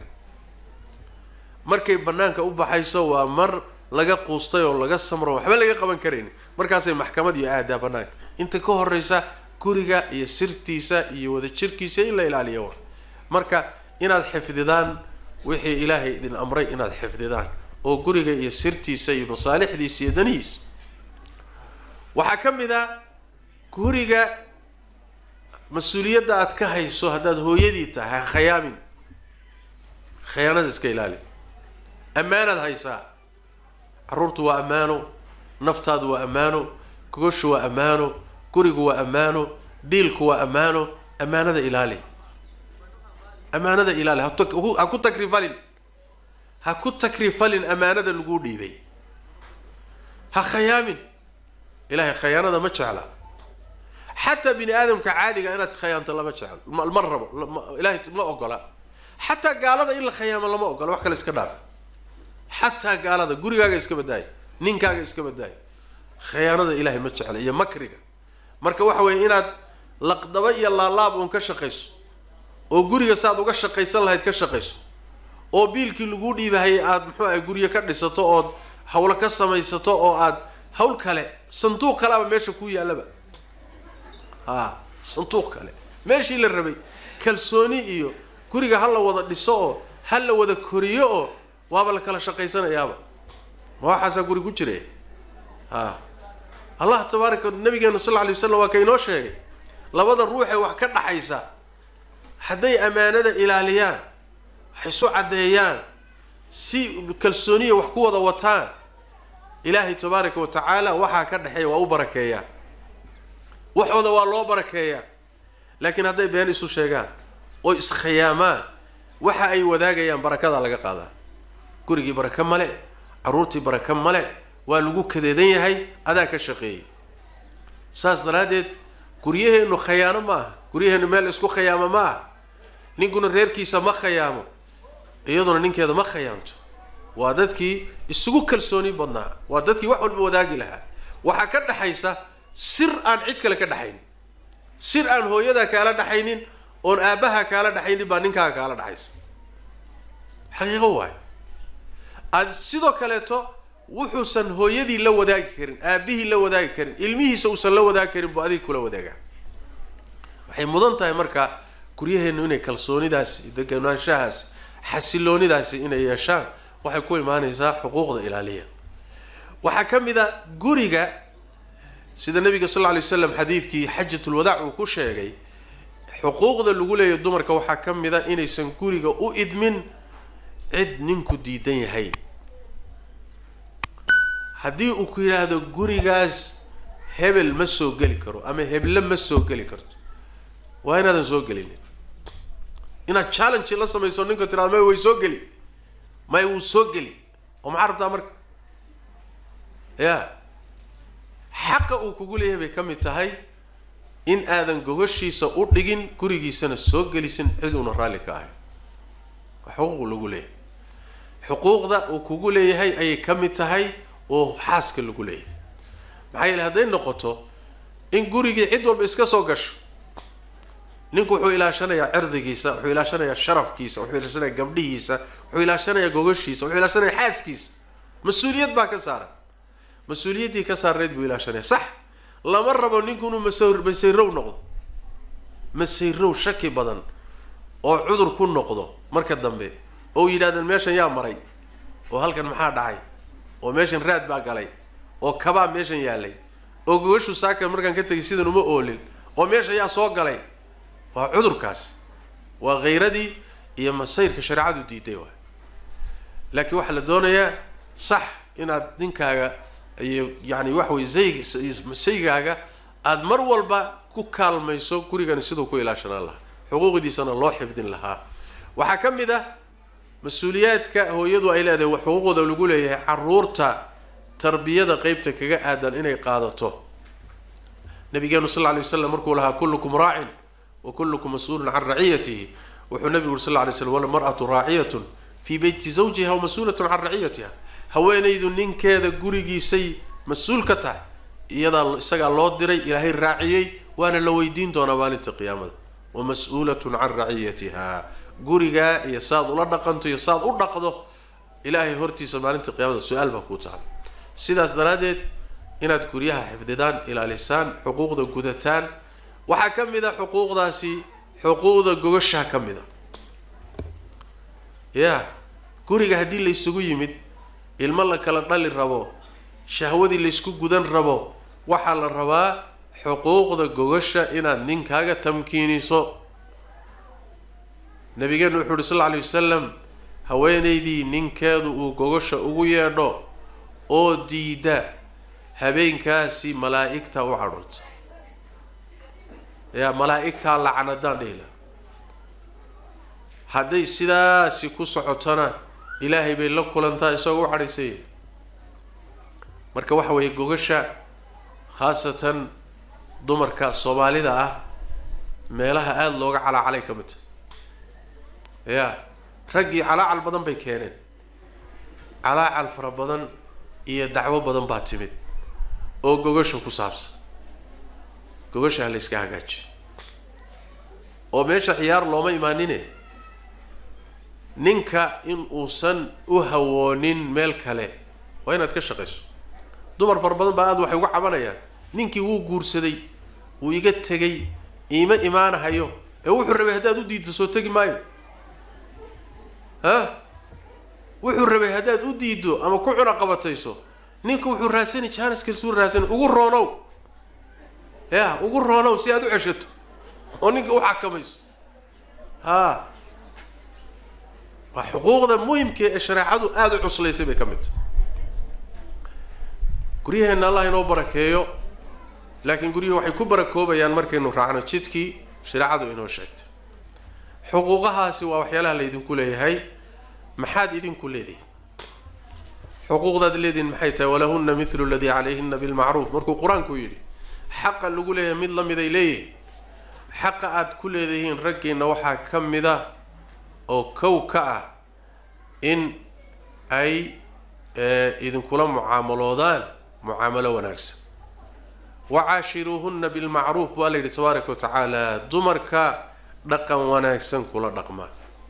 markay bannaanka u baxayso waa mar laga quustay oo laga samro waxba laga qaban karayni markaasay maxkamad iyo aadaa bannaanka inta ka horeysa guriga iyo sirtiisa iyo wadajirkiisa in la ilaaliyo wa marka inaad xifdidaan wixii ilaahay idin amray inaad xifdidaan oo guriga iyo sirtiisa iyo masaalixdiisa iyo danihiisa waxaa ka mid a guriga mas-uuliyadda aad ka hayso haddaad hooyadii tahay ha khayaamin khayaanada iska ilaali ammaanaad haysaa carruurtu waa ammaano naftaadu waa ammaano gogoshu waa ammaano gurigu waa ammaano diilku waa ammaano ammaanada ilaali ammaanada ilaali ha ku takrifalin ha ku takrifalin ammaanada laguu dhiibay ha khayaamin ilahay khayaanada ma jecla xataa bini aadamka caadiga inaad khayaanto lama jeclo ma rabo ilahay ma ogola xataa gaalada in la khayaamo lama ogola wax kale iska dhaaf xataa gaalada gurigaaga iska badaaya ninkaaga iska badaaya khayaanada ilahay ma jecla iyo makriga marka waxa weeye inaad laqdaba iyo laalaab uun ka shaqayso oo guriga saaad uga shaqaysan lahayd ka shaqayso oo biilkii laguu dhiibahayay aada muxuu ahay guryo ka dhisato ood hawlo ka samaysato oo aad hawl kale sanduuq kaleaba meesha kuu yaallaba a sanduuq kale meeshii la rabay kalsooni iyo guriga ha la wada dhiso oo ha la wada koriyo oo waaba la kala shaqaysanayaaba ma waxaasaa guri ku jira a allah tabaaraka nabigeena sal lla lay waslam waa ka inoo sheegay labada ruuxee wax ka dhaxaysa hadday ammaanada ilaaliyaan wax isu caddeeyaan si kalsooniya wax ku wada wataan ilaahay tabaaraka wa tacaala waxaa ka dhexeeya waa u barakeeyaa waxooda waa loo barakeeyaa laakiin hadday been isu sheegaan oo iskhiyaamaan waxa ay wadaagayaan barakadaa laga qaadaa gurigii baraka male carruurtii baraka male waa lagu kadeedan yahay adaa ka shaqeeyay saas daraaddeed guryaheennu khayaano ma aha guryaheennu meel isku khayaamo ma aha ninkuna reerkiisa ma khayaamo iyaduna ninkeeda ma khayaanto waa dadkii isugu kalsooni badnaa waa dadkii wax walba wadaagi lahaa waxaa ka dhexaysa sir aan cid kale ka dhexaynin sir aan hooyadaa kaala dhexaynin oon aabbaha kaala dhexaynin baa ninkaaga kaala dhexaysa xaqiiqo waayo aad sidoo kaleeto wuxuusan hooyadii la wadaagi karin aabbihii la wadaagi karin ilmihiisa uusan la wadaagi karin buu adiga kula wadaagaa waxay mudan tahay marka guryaheennu inay kalsoonidaas deganaanshahaas xasiloonidaasi inay yeeshaan waxay ku imaanaysaa xuquuqda ilaaliya waxaa ka mid a guriga sida nabiga sal lla lay slam xadiidkii xajatulwadaac uu ku sheegay xuquuqda lagu leeyahy dumarka waxaa ka mid a inaysan guriga u idmin cid ninku diidan yahay haddii uu ku yidhaahdo gurigaas hebel ma soo geli karo ama heble ma soo geli karto waa inaadan soo gelinin inaad challenge la samayso ninka tirado may way soo geli may wuu soo geli oo maxaa rabtaa marka ya xaqa uu kugu leeyahay bay ka mid tahay in aadan gogashiisa u dhigin gurigiisana soo gelisin cid uuna raalli ka ahay waa xuquuq lagu leeyahay xuquuqda uu kugu leeyahay ayay ka mid tahay oo xaaska lagu leeyahay maxaa yeele hadday noqoto in gurigii cid walba iska soo gasho ninku wuxuu ilaashanayaa cirdigiisa wuxuu ilaashanayaa sharafkiisa wuxuu ilaashanayaa gabdhihiisa wuxuu ilaashanayaa gogashiisa wuxuu ilaashanayaa xaaskiisa mas-uuliyad baa ka saaran mas-uuliyaddii ka saarneyd buu ilaashanaya sax lama rabo ninku inuu mas masayrow noqdo masayrow shaki badan oo cudur ku noqdo marka dambe oo yidhahdeen meeshan yaa maray oo halkan maxaa dhacay oo meeshan raad baa galay oo kabaa meeshan yaalay oo gogashu saaka markaan ka tegay sidan uma oolin oo meesha yaa soo galay waa cudurkaasi waa khayradii iyo masayrka shareecadu diiday waay laakiin waxaa la doonayaa sax inaad ninkaaga iyo yani waxa weye zayg saygaaga aada mar walba ku kaalmayso gurigani siduu ku ilaashanaan lahaa xuquuqdiisana loo xifdin lahaa waxaa ka mid ah mas-uuliyaadka hooyadu ay leedahay xuquuqda lagu leeyahay caruurta tarbiyada qeybta kaga aadan inay qaadato nabigeenu sal lla lay waslam markuu lahaa kullukum raacin wa kullukum mas-uulun can raciyatihi wuxuu nabigu uri sal lla lay slam walmar'atu raaciyatun fii beyti zawjiha wa mas-uulatun can raciyatiha haweenaydu ninkeeda gurigiisay mas-uul ka tahay iyadaa isagaa loo diray ilaahay raaciyey waana la weydiin doonaa maalinta qiyaamada wa mas-uulatun can raciyatiha gurigaa iyo saad ula dhaqanto iyo saad u dhaqdo ilaahay hortiisa maalinta qiyaamada su-aal baa kuu taala sidaas daraaddeed inaad guryaha xifdidaan ilaalisaan xuquuqda gudataan waxaa ka mid a xuquuqdaasi xuquuqda gogashaa ka mid a ya guriga haddii la isugu yimid ilmo la kala dhali rabo shahwadii laysku gudan rabo waxaa la rabaa xuquuqda gogasha inaad ninkaaga tamkiiniso nabigeenu wuxuu uhi sal lla alay wasalam haweenaydii ninkeedu uu gogasha ugu yeedho oo diida habeenkaasi malaa'igta u cadhoota yaa malaa'igtaa lacnadaan dhihi laha hadday sidaasi ku socotona ilaahay bay la kulantaa isagoo u cadhaysaya marka waxa weeye gogasha khaasatan dumarka soomaalida ah meelaha aada looga calaacalay ka mid tahay ya raggii calaacal badan bay keeneen calaacal fara badan iyo dacwo badan baa timid oo gogasha ku saabsan gogasha ha la yska hagaajiyo oo meesha ciyaar looma imaanine ninka in uusan u hawoonin meel kale waa inaad ka shaqayso dumar fara badan baa aada waxay uga cabanayaan ninkii wuu guursaday wuu iga tegay iima imaanahayo ee wuxuu rabay haddaad u diiddo soo tegi maayo ha wuxuu rabay haddaad u diiddo ama ku cuna qabatayso ninka wuxuu raasani janiskasuu raasani ugu roonow ya ugu roonow si aad u ceshato oo ninka u xakamayso ha waa xuquuqda muhimka ee shareecadu aada u cuslaysay bay ka mid tahay guryaheenna allah inoo barakeeyo laakiin guryuhu waxay ku barakoobayaan markaynu raacno jidkii shareecadu inoo sheegtay xuquuqahaasi waa waxyaalaha laydinku leeyahay maxaad idinku leedihin xuquuqdaad leedihin maxay tahay walahunna mithlu ladii calayhina bilmacruuf markuu qur-aanku yidhi xaqa lagu leeyahay mid la mid ay leeyihin xaqa aada ku leedihiin raggiina waxaa ka mida oo kow ka ah in ay idinkula mucaamaloodaan mucaamalo wanaagsan wacaashiruuhunna bilmacruuf baa la yidhi tabaaraka wa tacaala dumarka dhaqan wanaagsan kula dhaqmaa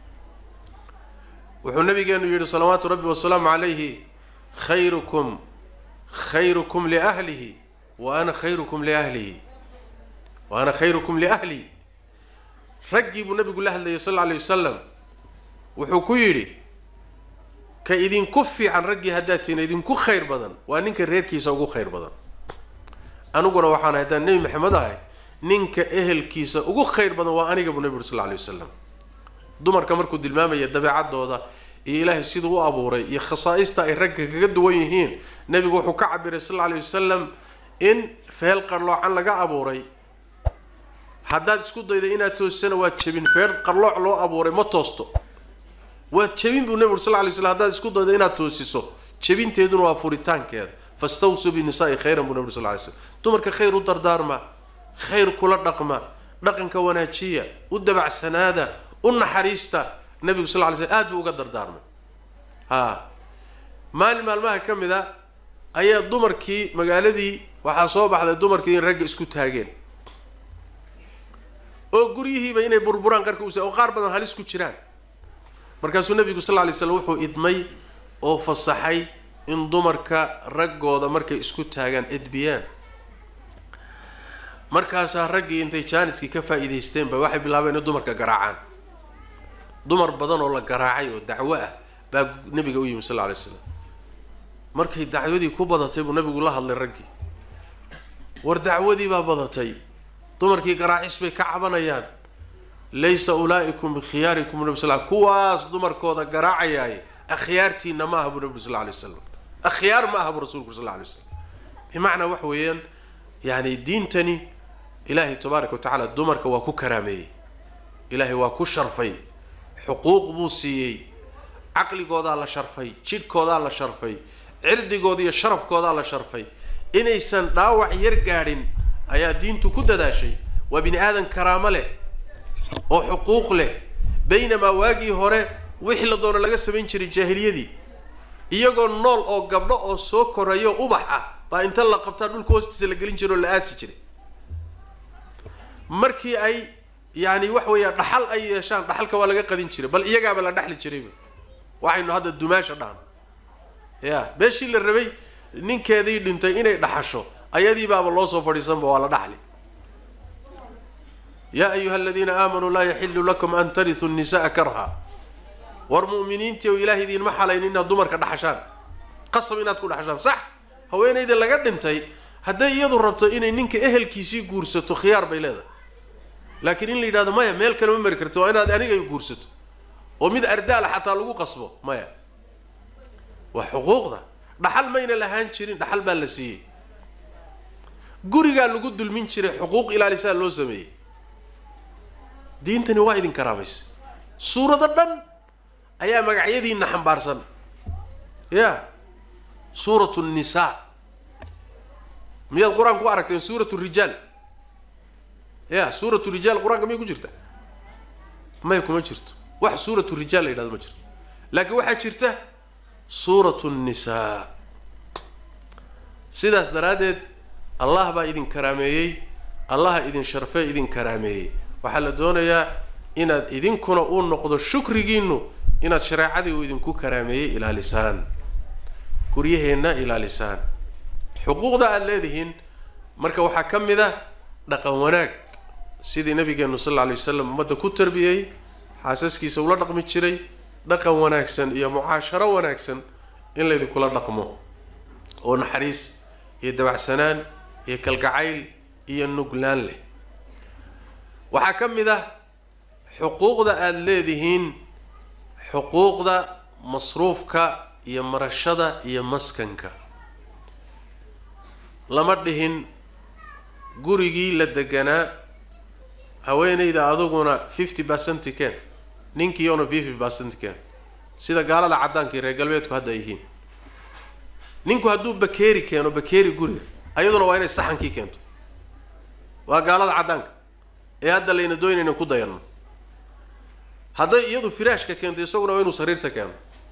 wuxuu nabigeenu yidhi salawaatu rabbi wasalaamu calayhi khayrukum khayrukum liahlihi wa ana khayrukum liahlihi wa ana khayrukum liahlihi raggii buu nabigu la hadlayay sal alla alay wasalam wuxuu ku yidhi ka idinku fiican raggii haddaad tiina idinku khayr badan waa ninka reerkiisa ugu khayr badan aniguna waxaan haddaan nebi maxamed ahay ninka ehelkiisa ugu khayr badan waa aniga buu nabi uri sal lla alay wasalam dumarka markuu tilmaamaya dabeecadooda iyo ilaahay siduu u abuuray iyo khasaa'ista ay ragga kaga duwan yihiin nebigu wuxuu ka cabiray sal alla alay wasalam in feel qarloocan laga abuuray haddaad isku dayda inaad toosana waad jebin feel qarlooc loo abuuray ma toosto waad jebin buu nebi uri sal lla alay slam haddaad isku dayda inaad toosiso jebinteeduna waa furitaankeeda fastawsuu binisaai khayran buu nebi uri sal ly slam dumarka khayr u dardaarma khayr kula dhaqma dhaqanka wanaajiya u dabacsanaada u naxariista nabigu sal ly slm aad buu uga dardaarmay ha maalin maalmaha ka mid a ayaa dumarkii magaaladii waxaa soo baxday dumarkii in ragga isku taageen oo guryihiiba inay burburaan qarka us oo qaar badan halis ku jiraan markaasuu nabigu sal ly slam wuxuu idmay oo fasaxay in dumarka raggooda markay isku taagaan edbiyaan markaasaa raggii intay jaaniskii ka faa'iidaysteenba waxay bilaabeen in dumarka garaacaan dumar badan oo la garaacay oo dacwo ah baa nabiga u yimi sal lla alay slam markay dacwadii ku badatay buu nabigu la hadlay raggii war dacwadii baa badatay dumarkii garaacis bay ka cabanayaan laysa ulaa'ikum bikhiyaarikum nabi sal kuwaas dumarkooda garaacayaay akhyaartiina ma aha buu nabi sal lla alay wasalam akhyaar ma aha buu rasulku sal lla alay waslam bimacnaa waxa weeyaan yani diintani ilaahay tabaaraka wa tacaala dumarka waa ku karaameeyey ilaahay waa ku sharfay xuquuq buu siiyey caqligoodaa la sharfay jidhkoodaa la sharfay cirdigooda iyo sharafkoodaa la sharfay inaysan dhaawac yar gaadhin ayaa diintu ku dadaashay waa bini aadan karaamo leh oo xuquuq leh baynamaa waagii hore wixii la doono laga samayn jiray jaahiliyadii iyagoo nool oo gabdho oo soo korayo ubax ah baa inta la qabtaa dhulka hoostiisa la gelin jiray oo la aasi jiray markii ay yani wax weeya dhaxal ay yeeshaan dhaxalka waa laga qadin jiray bal iyagaaba la dhexli jirayba waxaynu hadda dumaasha dhahno ya beeshii la rabay ninkeedii dhintay inay dhaxasho ayadii baaba loo soo fadhiisanba waa la dhaxli yaa ayuha aladiina aamanuu laa yaxilu lakum an tarituu nisa'a karha war mu'miniintii oo ilaah idiinma xalayn inaad dumarka dhaxashaan qasab inaad ku dhaxashaan sax haweenayda laga dhintay hadday iyadu rabto inay ninka ehelkiisii guursato khiyaar bay leedahay laakiin in la yidhahdo maya meel kale ma mari karti waa inaad aniga guursato oo mid ardaala xataa lagu qasbo maya waa xuquuqda dhaxal mayna lahaan jirin dhaxal baa la siiyey gurigaa lagu dulmin jiray xuquuq ilaalisaa loo sameeyey diintani waa idin karaamaysa suurado dhan ayaa magacyadiina xambaarsan ya suuratu nnisaa miyaad qur-aanka ku aragteen suuratu rijaal ya suuratu rijaal qur-aanka miyay ku jirta may kuma jirto wax suuratu rijaal la yidhahdo ma jirto laakiin waxaa jirta suuratu nnisaa sidaas daraaddeed allah baa idin karaameeyey allaha idin sharfee idin karaameeyey waxaa la doonayaa inaad idinkuna uu noqdo shukrigiinu inaad shareecadii uu idinku karaameeyey ilaalisaan guryaheenna ilaalisaan xuquuqda aada leedihiin marka waxaa ka mid ah dhaqan wanaag sidii nabigeenu sal alla alay wasalam ummadda ku tarbiyey xaasaskiisa ula dhaqmi jiray dhaqan wanaagsan iyo mucaasharo wanaagsan in laydinkula dhaqmo oo naxariis iyo dabacsanaan iyo kalgacayl iyo nuglaan leh waxaa ka mid ah xuquuqda aada leedihiin xuquuqda masruufka iyo marashada iyo maskanka lama dhihin gurigii la deganaa haweenayda aduguna fifty percent ken ninkiiona fifty percent ken sida gaalada caddaanka iyo reer galbeedku hadda ay yihiin ninku hadduu bakeeri keeno bakeeri guriga ayaduna waa inay saxankii keento waa gaalada caddaanka ee hadda layna doonayna ku dayanno hadday iyadu firaashka keento isaguna waa inuu sariirta keeno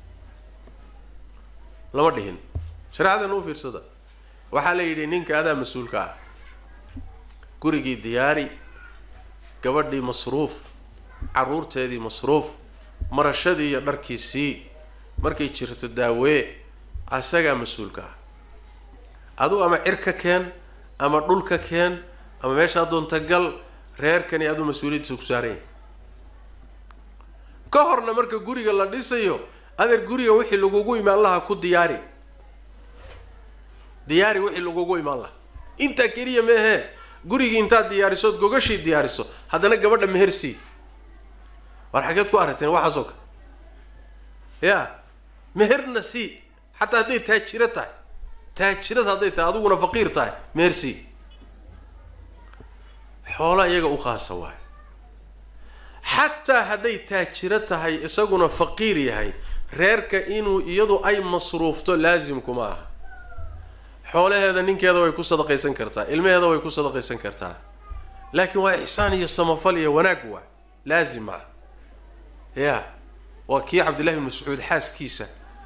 lama dhihin shareecadana u fiirsada waxaa la yidhi ninka adaa mas-uulka ah gurigii diyaari gabadhii masruuf carruurteedii masruuf marashadii iyo dharkiisii markay jirto daawee asagaa mas-uulka ah adu ama cir ka keen ama dhul ka keen ama meeshaa doonta gal reerkani aduu mas-uuliyaddiisa ku saaranya ka horna marka guriga la dhisayo adeer guriga wixii lagugu imaan lahaa ku diyaari diyaari wixii lagugu imaan lahaa intaa keliya meehee gurigii intaad diyaarisood gogashii diyaariso haddana gabadha meher sii war xageed ku aragteen waxaasoo kale ya meherna sii xataa hadday taajiro tahay taajirad hadday tahay adiguna faqiir tahay meher sii xoola iyaga u khaasa waay xataa hadday taajiro tahay isaguna faqiir yahay reerka inuu iyadu ay masruufto laasimkuma aha xoolaheeda ninkeeda way ku sadaqaysan kartaa ilmaheeda way ku sadaqaysan kartaa laakiin waa ixsaan iyo samafal iyo wanaag waa laazim ah ya waa kii cabdillahi bin mascuud xaaskiisa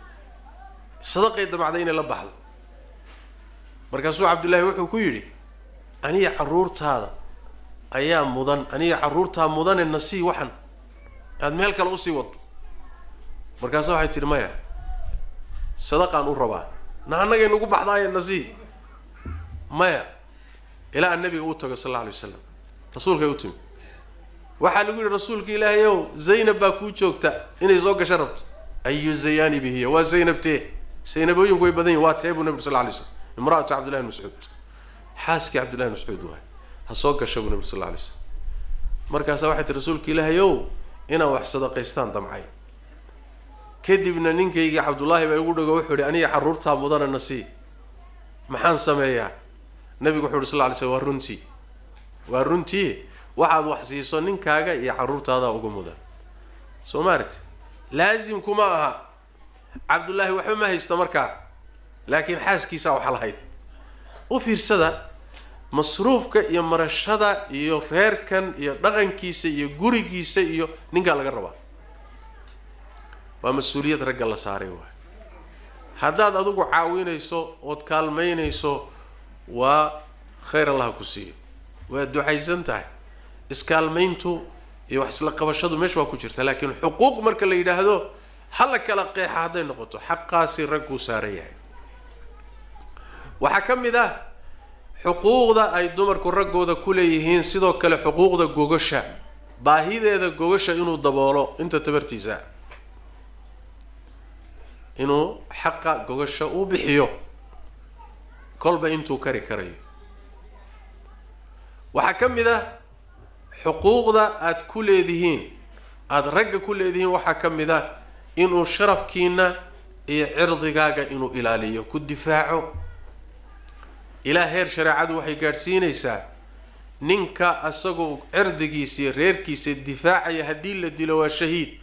sadaqay damacday inay la baxdo markaasuu cabdullaahi wuxuu ku yidhi aniga carruurtaada ayaa mudan aniga carruurtaa mudane nasii waxan aad meel kale usii wado markaasa waxay tidhi maya sadaqaan u rabaa na annagay nagu baxdaaye nasii maya ilaa an nabiga uu tago sal alla alay wasalam rasuulkay u timi waxaa lagu yihi rasuulka ilaahay ow zaynab baa kuu joogta inay soo gasho rabto ayu zayaani bihiya waa zaynab tee zaynabooyinku way badan yihin waa tee buu nabi sal alay slam imra'atu cabdillahi bn mascuud xaaskii cabdillahi bn mascuud waay ha soo gasha buu nabi sal lla alay slam markaasaa waxay tii rasuulka ilaahay ow inaan wax sadaqaystaan damcay kadibna ninkaygii cabdullaahi baa igu dhago wuxuu ihi aniga carruurtaa mudana nasii maxaan sameeyaa nabigu wuxu uhi sal lla alay slam waa runtii waa runtii waxaad wax siiso ninkaaga iyo carruurtaadaa uga mudan soo maaragti laasimkuma aha cabdullaahi waxba ma haysta markaa laakiin xaaskiisaa waxa lahayd u fiirsada masruufka iyo marashada iyo reerkan iyo dhaqankiisa iyo gurigiisa iyo ninkaa laga rabaa waa mas-uuliyad ragga la saaray waay haddaad adigu caawinayso ood kaalmaynayso waa khayr allaha ku siiyo waa ducaysan tahay iskaalmayntu iyo wax isla qabashadu meesha waa ku jirta laakiin xuquuq marka la yidhaahdo hala kala qeexa hadday noqoto xaqaasi ragguu saaran yahay waxaa ka mid ah xuquuqda ay dumarku raggooda ku leeyihiin sidoo kale xuquuqda gogasha baahideeda gogasha inuu daboolo inta tabartiisa inuu xaqa gogasha uu bixiyo kolba intuu kari karayo waxaa ka mid ah xuquuqda aada ku leedihiin aada ragga ku leedihiin waxaa ka mid ah inuu sharafkiina iyo cirdigaaga inuu ilaaliyo ku difaaco ilaa heer shareecadu waxay gaadhsiinaysaa ninka isagoo cirdigiisa iyo reerkiisa difaacaya haddii la dilo waa shahiid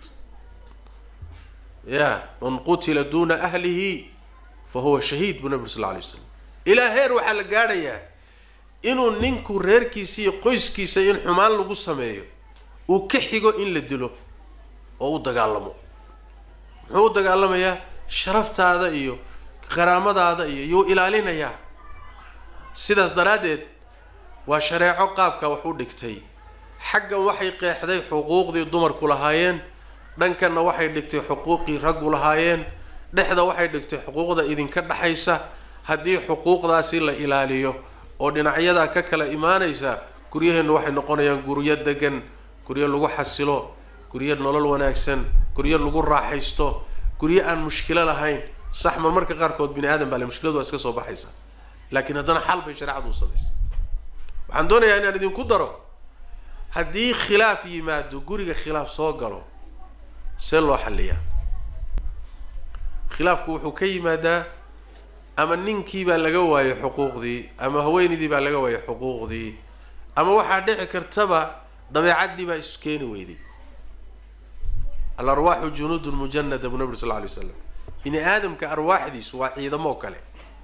ya man qutila duuna ahlihi fa huwa shahiid buu nabi ur sal lla alay waslam ilaa heer waxaa la gaadhayaa inuu ninku reerkiisa iyo qoyskiisa in xumaan lagu sameeyo uu ka xigo in la dilo oo u dagaalamo muxuu u dagaalamayaa sharaftaada iyo qaraamadaada iyo yuu ilaalinayaa sidaas daraaddeed waa shareeco qaabka wax u dhigtay xaggan waxay qeexday xuquuqdii dumarku lahaayeen dhankanna waxay dhigtay xuquuqii raggu lahaayeen dhexda waxay dhigtay xuquuqda idinka dhexaysa haddii xuquuqdaasi la ilaaliyo oo dhinacyadaa ka kala imaanaysa guryaheennu waxay noqonayaan guryo degan guryo lagu xasilo guryo nolol wanaagsan guryo lagu raaxaysto guryo aan mushkilo lahayn sax mar marka qaarkood bini aadam baa le mushkiladu waa iska soo baxaysa laakiin haddana xal bay shareecadu u samaysa waxaan doonayaa inaan idinku daro haddii khilaaf yimaado guriga khilaaf soo galo see loo xalliyaa khilaafku wuxuu ka yimaadaa ama ninkii baa laga waayay xuquuqdii ama haweenaydii baa laga waayay xuquuqdii ama waxaa dhici kartaba dabeecaddii baa isu keeni weyday alarwaaxu junuudun mujanada buu nabi sal lla alay waslam bini aadamka arwaaxdiisu waa ciidamoo kale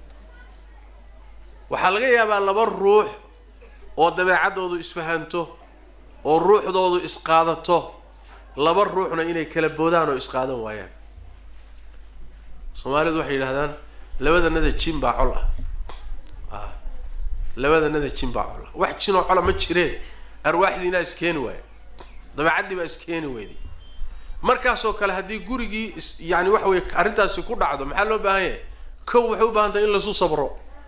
waxaa laga yaabaa laba ruux oo dabeecaddoodu isfahanto oo ruuxdoodu isqaadato laba ruuxna inay kala boodaan oo isqaadan waayaan soomaalidu waxay yidhahdaan labadanada jin baa col ah a labadanada jin baa col ah wax jinoo cola ma jireen arwaaxdiinaa iskeeni waaya dabeecaddii baa iskeeni weyday markaasoo kale haddii gurigii is yani waxa weye arrintaasi ku dhacdo maxaa loo baahan yahay kow waxay u baahan tahay in laisu sabro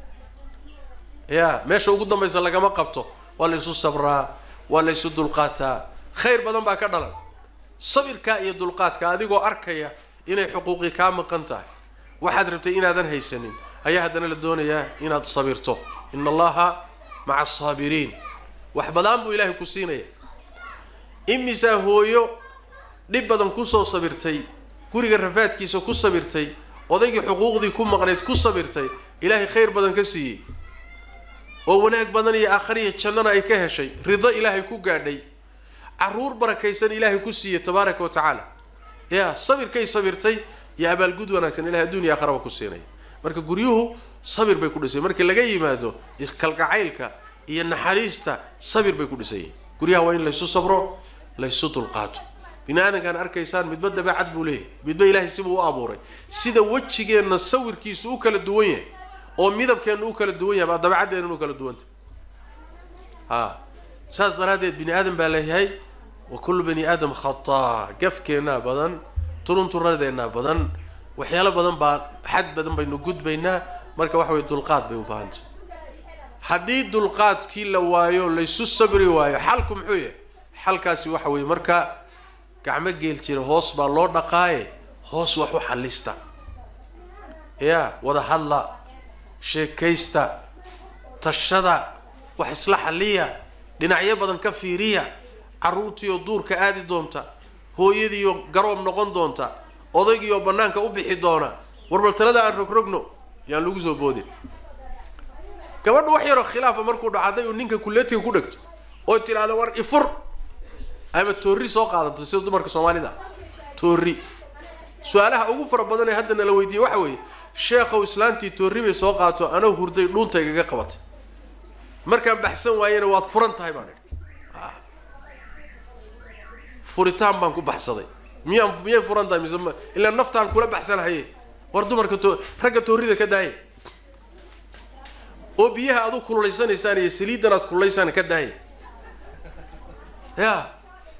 ya meesha ugu dambaysa lagama qabto waa la isu sabraa waa la isu dulqaataa khayr badan baa ka dhalan sabirkaa iyo dulqaadka adigoo arkaya inay xuquuqii kaa maqan tahay waxaad rabtay inaadan haysanin ayaa haddana la doonayaa inaad sabirto ina allaha maca asaabiriin wax badaan buu ilaahay ku siinaya imisaa hooyo dhib badan kusoo sabirtay guriga rafaadkiisa ku sabirtay odaygii xuquuqdii ku maqnayd ku sabirtay ilaahay khayr badan ka siiyey oo wanaag badan iyo aakhariya jannana ay ka heshay rido ilaahay ku gaadhay caruur barakaysan ilaahay ku siiyey tabaaraka wa tacaala ya sabirkay sabirtay iyo abaalgud wanaagsan ilahay adduuniya akharaba ku siinaya marka guryuhu sabir bay ku dhisay markii laga yimaado kalgacaylka iyo naxariista sabir bay ku dhisayeen guryaha waa in laysu sabro laysu dulqaato bini aadamkaan arkaysaan midba dabeecad buu leeyahay midba ilaahay sibuu u abuuray sida wejigeenna sawirkiisu u kala duwan yahay oo midabkeenna u kala duwan yahay baa dabeecaddeena u kala duwantah ha saas daraaddeed bini aadam baa leeyahay wa kullu bani aadam khataa gafkeennaa badan turunturadeenaa badan waxyaalo badan baa xad badan baynu gudbaynaa marka waxa weye dulqaad bay u baahantay haddii dulqaadkii la waayo laysu sabri waayo xalku muxuu yahay xalkaasi waxa weeye marka gacmo geel jira hoos baa loo dhaqaaye hoos wax u xallista ya wada hadla sheekaysta tashada wax isla xalliya dhinacyo badan ka fiiriya carruurtiioo duurka aadi doonta hooyadiioo garoob noqon doonta odaygiioo bannaanka u bixi doona warbal talada aan rogrogno yaan lagu soo boodin gabadhu wax yaroo khilaafa markuu dhaco hadday uu ninka kuleetiga ku dhegto oo tidhaahda war ifur ama toorri soo qaadanto sida dumarka soomaalida toorri su-aalaha ugu fara badan ee hadda nala weydiiyey waxa weeye sheekhow islaantii toorri bay soo qaato anoo hurday dhuunta igaga qabatay markaan baxsan waayena waad furan tahay baan idhi furitaan baan ku baxsaday miyaan miyay furan tahay mise ilaa naftaan kula baxsanahaye war dumarka to ragga toorrida ka daaya oo biyaha aad u kululaysanaysaan iyo saliiddan aad kululaysaan ka daaya ya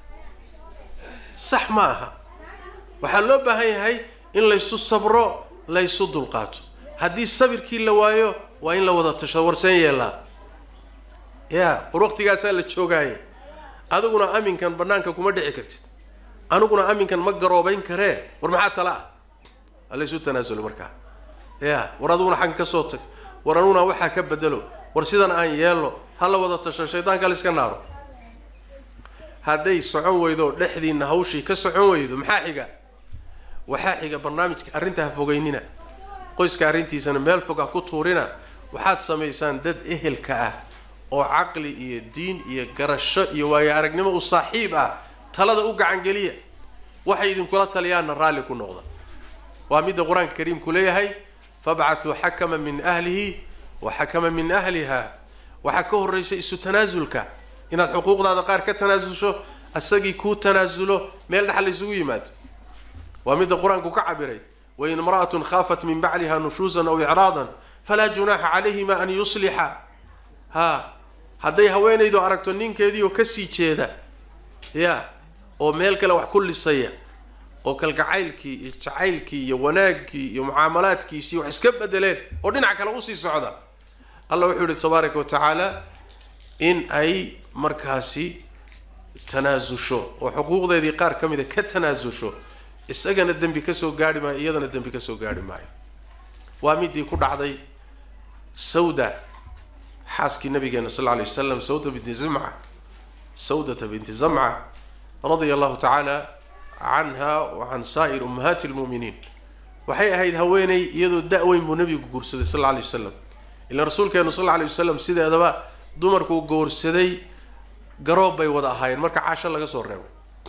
sax ma aha waxaa loo baahan yahay in laysu sabro laysu dulqaato haddii sabirkii la waayo waa in la wada tashado warseen yeelaa ya war waqtigaasaa la joogaaye adiguna aminkan banaanka kuma dhici kartid aniguna aminkan ma garoobayn karee war maxaa tala ah halaysu tanaasulo markaa ya war adiguna xagga ka soo tag war aniguna waxaa ka bedelo war sidan aan yeelno ha la wada tasho shaydaanka la iska naaro hadday socon weydo dhexdiina hawshii ka socon weydo maxaa xiga waxaa xiga barnaamijka arrinta ha fogeynina qoyska arrintiisana meel fog ha ku tuurina waxaad samaysaan dad ehelka ah oo caqli iyo diin iyo garasho iyo waayo aragnimo u saaxiib ah talada u gacangeliya waxay idinkula taliyaanna raalli ku noqda waa midda qur-aanka kariimku leeyahay fabcatuu xakama min ahlihi wa xakama min ahliha waxaa ka horraysa isu tanaasulka inaad xuquuqdaada qaar ka tanaasulsho isagii kuu tanaasulo meel dhexal isugu yimaado waa midda qur-aanku ka cabiray wain imra'atun khaafat min bacliha nushuusan aw icraadan falaa junaaxa calayhima an yuslixa ha hadday haweenaydu aragto ninkeedii oo kasii jeeda ya oo meel kale wax ku lisaya oo kalgacaylkii iyo jacaylkii iyo wanaaggii iyo mucaamalaadkiisii wax iska bedeleen oo dhinac kale usii socda allah wuxuu yihi tabaaraka wa tacaala in ay markaasi tanaasusho oo xuquuqdeedii qaar ka mida ka tanaasusho isagana dembi kasoo gaarhi maayo iyadana dembi kasoo gaarhi maayo waa midii ku dhacday sawda xaaskii nabigeena sal lla lay wasalam sawda binti zamca sawdata binti zamca radia allahu tacaala canha wa can saa'ir ummahaati lmu'miniin waxay ahayd haweeney iyadoo da-weyn buu nabigu guursaday sal alla alay wasalam ilaan rasuulkeenu sal alla alay wasalam sideedaba dumarkuu goorsaday garoob bay wada ahaayeen marka caasho laga soo reebo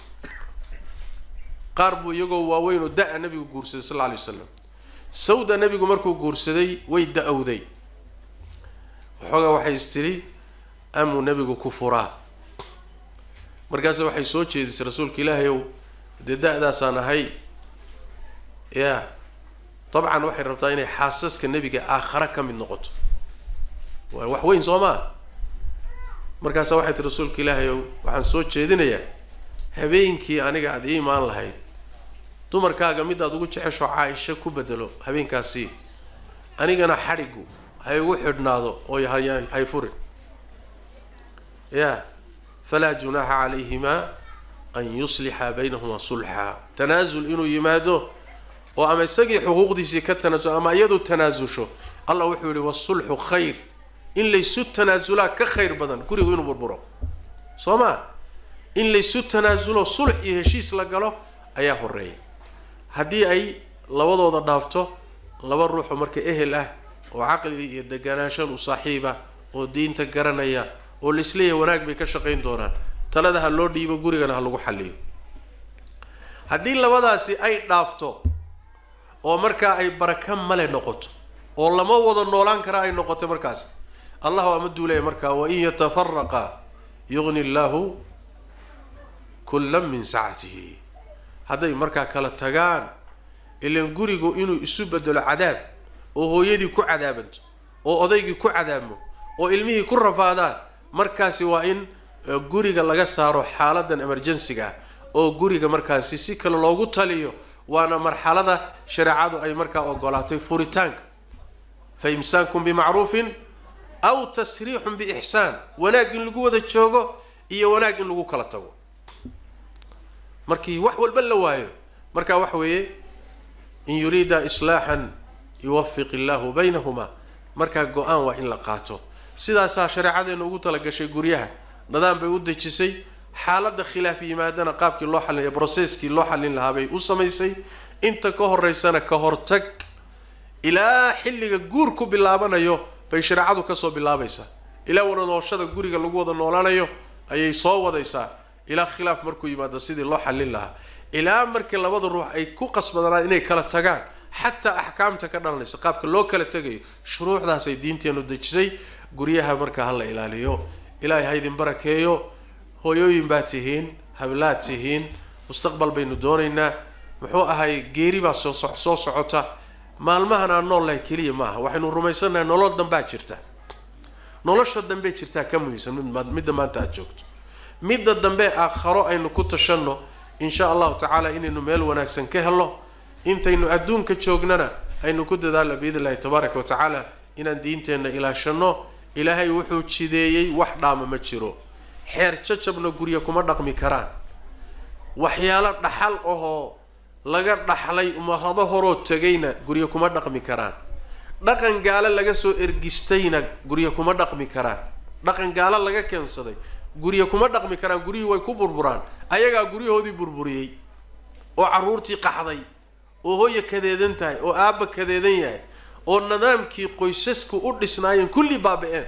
qaar buu iyagoo waaweyn oo da-a nabigu guursaday sal alla alay wasalam sawda nabigu markuu guursaday way da-owday waxoogaa waxay is tidhi amuu nabigu ku furaa markaase waxay soo jeedisay rasuulka ilaahay ow dee da-daasaan ahay ya dabcan waxay rabtaa inay xaasaska nebiga aakhare ka mid noqoto waa wax weyn soo maa markaasa waxay tihi rasuulka ilaahay ow waxaan soo jeedinayaa habeenkii aniga aada ii imaan lahayd dumarkaaga midaad ugu jecesho caaisho ku bedelo habeenkaasi anigana xadhigu ha igu xidhnaado oo hay furin ya falaa junaaxa calayhimaa an yuslixa baynahumaa sulxa tanaasul inuu yimaado oo ama isagii xuquuqdiisii ka tanaasul ama iyadu tanaasusho allah wuxuu yihi wasulxu khayr in laysu tanaasulaa ka khayr badan gurigu inuu burburo soo ma in laysu tanaasulo sulx iyo heshiis la galo ayaa horeeya haddii ay labadooda dhaafto laba ruuxoo marka ehel ah oo caqli iyo deganaanshan u saaxiiba oo diinta garanaya oo laisleeyahay wanaag bay ka shaqayn doonaan talada ha loo dhiibo gurigana ha lagu xalliyo haddii labadaasi ay dhaafto oo markaa ay baraka male noqoto oo lama wada noolaan kara ay noqoto markaas allahu ama duulaya markaa wain yatafaraqa yugni llaahu kullan min sacatihi hadday markaa kala tagaan ilan gurigu inuu isu bedelo cadaab oo hooyadii ku cadaabanto oo odaygii ku cadaabmo oo ilmihii ku rafaadaan markaasi waa in guriga laga saaro xaaladan emergensiga ah oo guriga markaasi si kale loogu taliyo waana marxalada shareecadu ay markaa ogolaatay furitaanka fa imsaakun bimacruufin aw tasriixun biixsaan wanaag in lagu wada joogo iyo wanaag in lagu kala tago markii wax walba la waayo marka waxa weeye in yuriida islaaxan yuwafiq illaahu baynahumaa markaa go-aan waa in la qaato sidaasaa shareecadeena ugu talagashay guryaha nidaam bay u dejisay xaaladda khilaaf yimaadana qaabkii loo xalinaya brocesskii loo xallin lahaa bay u samaysay inta ka horeysana ka hortag ilaa xilliga guur ku bilaabanayo bay shareecadu kasoo bilaabaysaa ilaa wada nooshada guriga lagu wada noolaanayo ayay soo wadaysaa ilaa khilaaf markuu yimaado sidii loo xallin lahaa ilaa markii labada ruux ay ku qasbadanaan inay kala tagaan xataa axkaamta ka dhalanayso qaabka loo kala tegayo shuruucdaasay diinteenu dejisay guryaha markaa hala ilaaliyo ilaahay ha idin barakeeyo hooyooyin baa tihiin hablaad tihiin mustaqbal baynu doonaynaa muxuu ahay geeri baa soo so soo socota maalmahan aan nool lahay keliya maaha waxaynu rumaysannahay nolol dambaa jirta nolosha dambee jirtaa ka muhiimsan midda maanta aada joogto midda dambe aakharo aynu ku tashanno insha allahu tacaala inaynu meel wanaagsan ka helno intaynu adduunka joognana aynu ku dadaalno biidn illahi tabaaraka wa tacaala inaan diinteenna ilaashanno ilaahay wuxuu jideeyey wax dhaama ma jiro xeer jajabna gurya kuma dhaqmi karaan waxyaalo dhaxal ahoo laga dhaxlay umahado horoo tegayna gurya kuma dhaqmi karaan dhaqan gaalo laga soo ergistayna gurya kuma dhaqmi karaan dhaqan gaalo laga keensaday gurya kuma dhaqmi karaan guryihii way ku burburaan ayagaa guryahoodii burburiyey oo carruurtii qaxday oo hooya kadeedan tahay oo aabba kadeedan yahay oo nidaamkii qoysasku u dhisnaayeen kulli baaba-een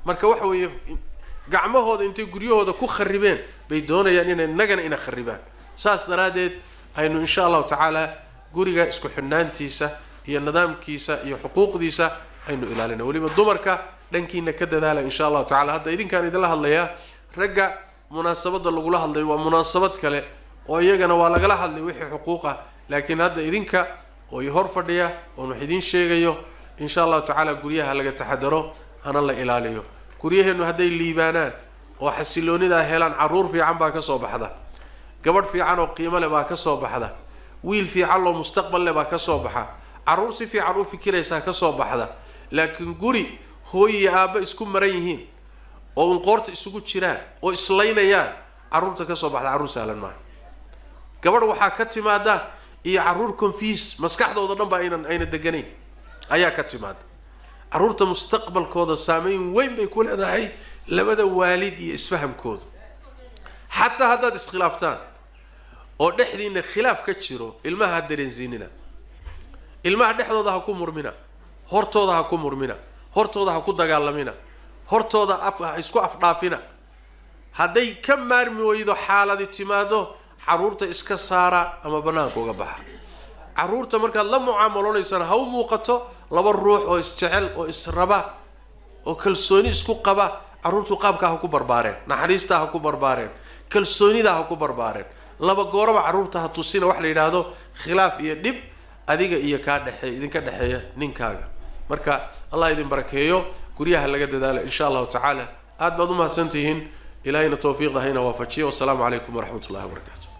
marka waxa weeye gacmahooda intay guryahooda ku kharibeen bay doonayaan inay nagana ina kharibaan saas daraaddeed aynu insha allahu tacaala guriga isku xidhnaantiisa iyo nidaamkiisa iyo xuquuqdiisa aynu ilaalina weliba dumarka dhankiina ka dadaala insha allahu tacala hadda idinkaan idinla hadlayaa ragga munaasabadda lagula hadlay waa munaasabad kale oo iyagana waa lagala hadlay wixii xuquuq ah laakiin hadda idinka oo i hor fadhiya oon wax idiin sheegayo insha allahu tacaala guryaha laga taxadaro hana la ilaaliyo guryaheennu hadday liibaanaan oo xasiloonidaa helaan carruur fiican baa ka soo baxda gabadh fiican oo qiimo leh baa ka soo baxda wiil fiican oo mustaqbal leh baa ka soo baxa carruur si fiican u fikiraysaa ka soo baxda laakiin guri hooy iyo aabba isku maran yihiin oo un qoorta isugu jiraan oo islaynayaan carruurta ka soo baxda carruur sahlan maaha gabadh waxaa ka timaada iyo carruur confiis maskaxdooda dhan ba aynan ayna deganayn ayaa ka timaada carruurta mustaqbalkooda saameyn weyn bay ku leedahay labada waalid iyo isfahamkooda xataa haddaad iskhilaaftaan oo dhexdiina khilaaf ka jiro ilmaha ha dareensiinina ilmaha dhexdooda ha ku murmina hortooda ha ku murmina hortooda ha ku dagaalamina hortooda af ha isku afdhaafina hadday ka maarmi weydo xaaladi timaado carruurta iska saara ama banaanka uga baxa carruurta markaad la mucaamalonaysaan ha u muuqato laba ruux oo isjecel oo israba oo kalsooni isku qaba carruurtu qaabkaa ha ku barbaareen naxariistaa ha ku barbaareen kalsoonidaa ha ku barbaareen laba gooraba carruurta ha tusina wax la yidhaahdo khilaaf iyo dhib adiga iyo kaa dhexeey idinka dhexeeya ninkaaga marka allah idin barakeeyo guryaha laga dadaala insha allahu tacaala aad baad u mahadsantihiin ilahayna tawfiiqda hayna waafajiya wasalaamu calaykum waraxmat ullahi wabarakaatu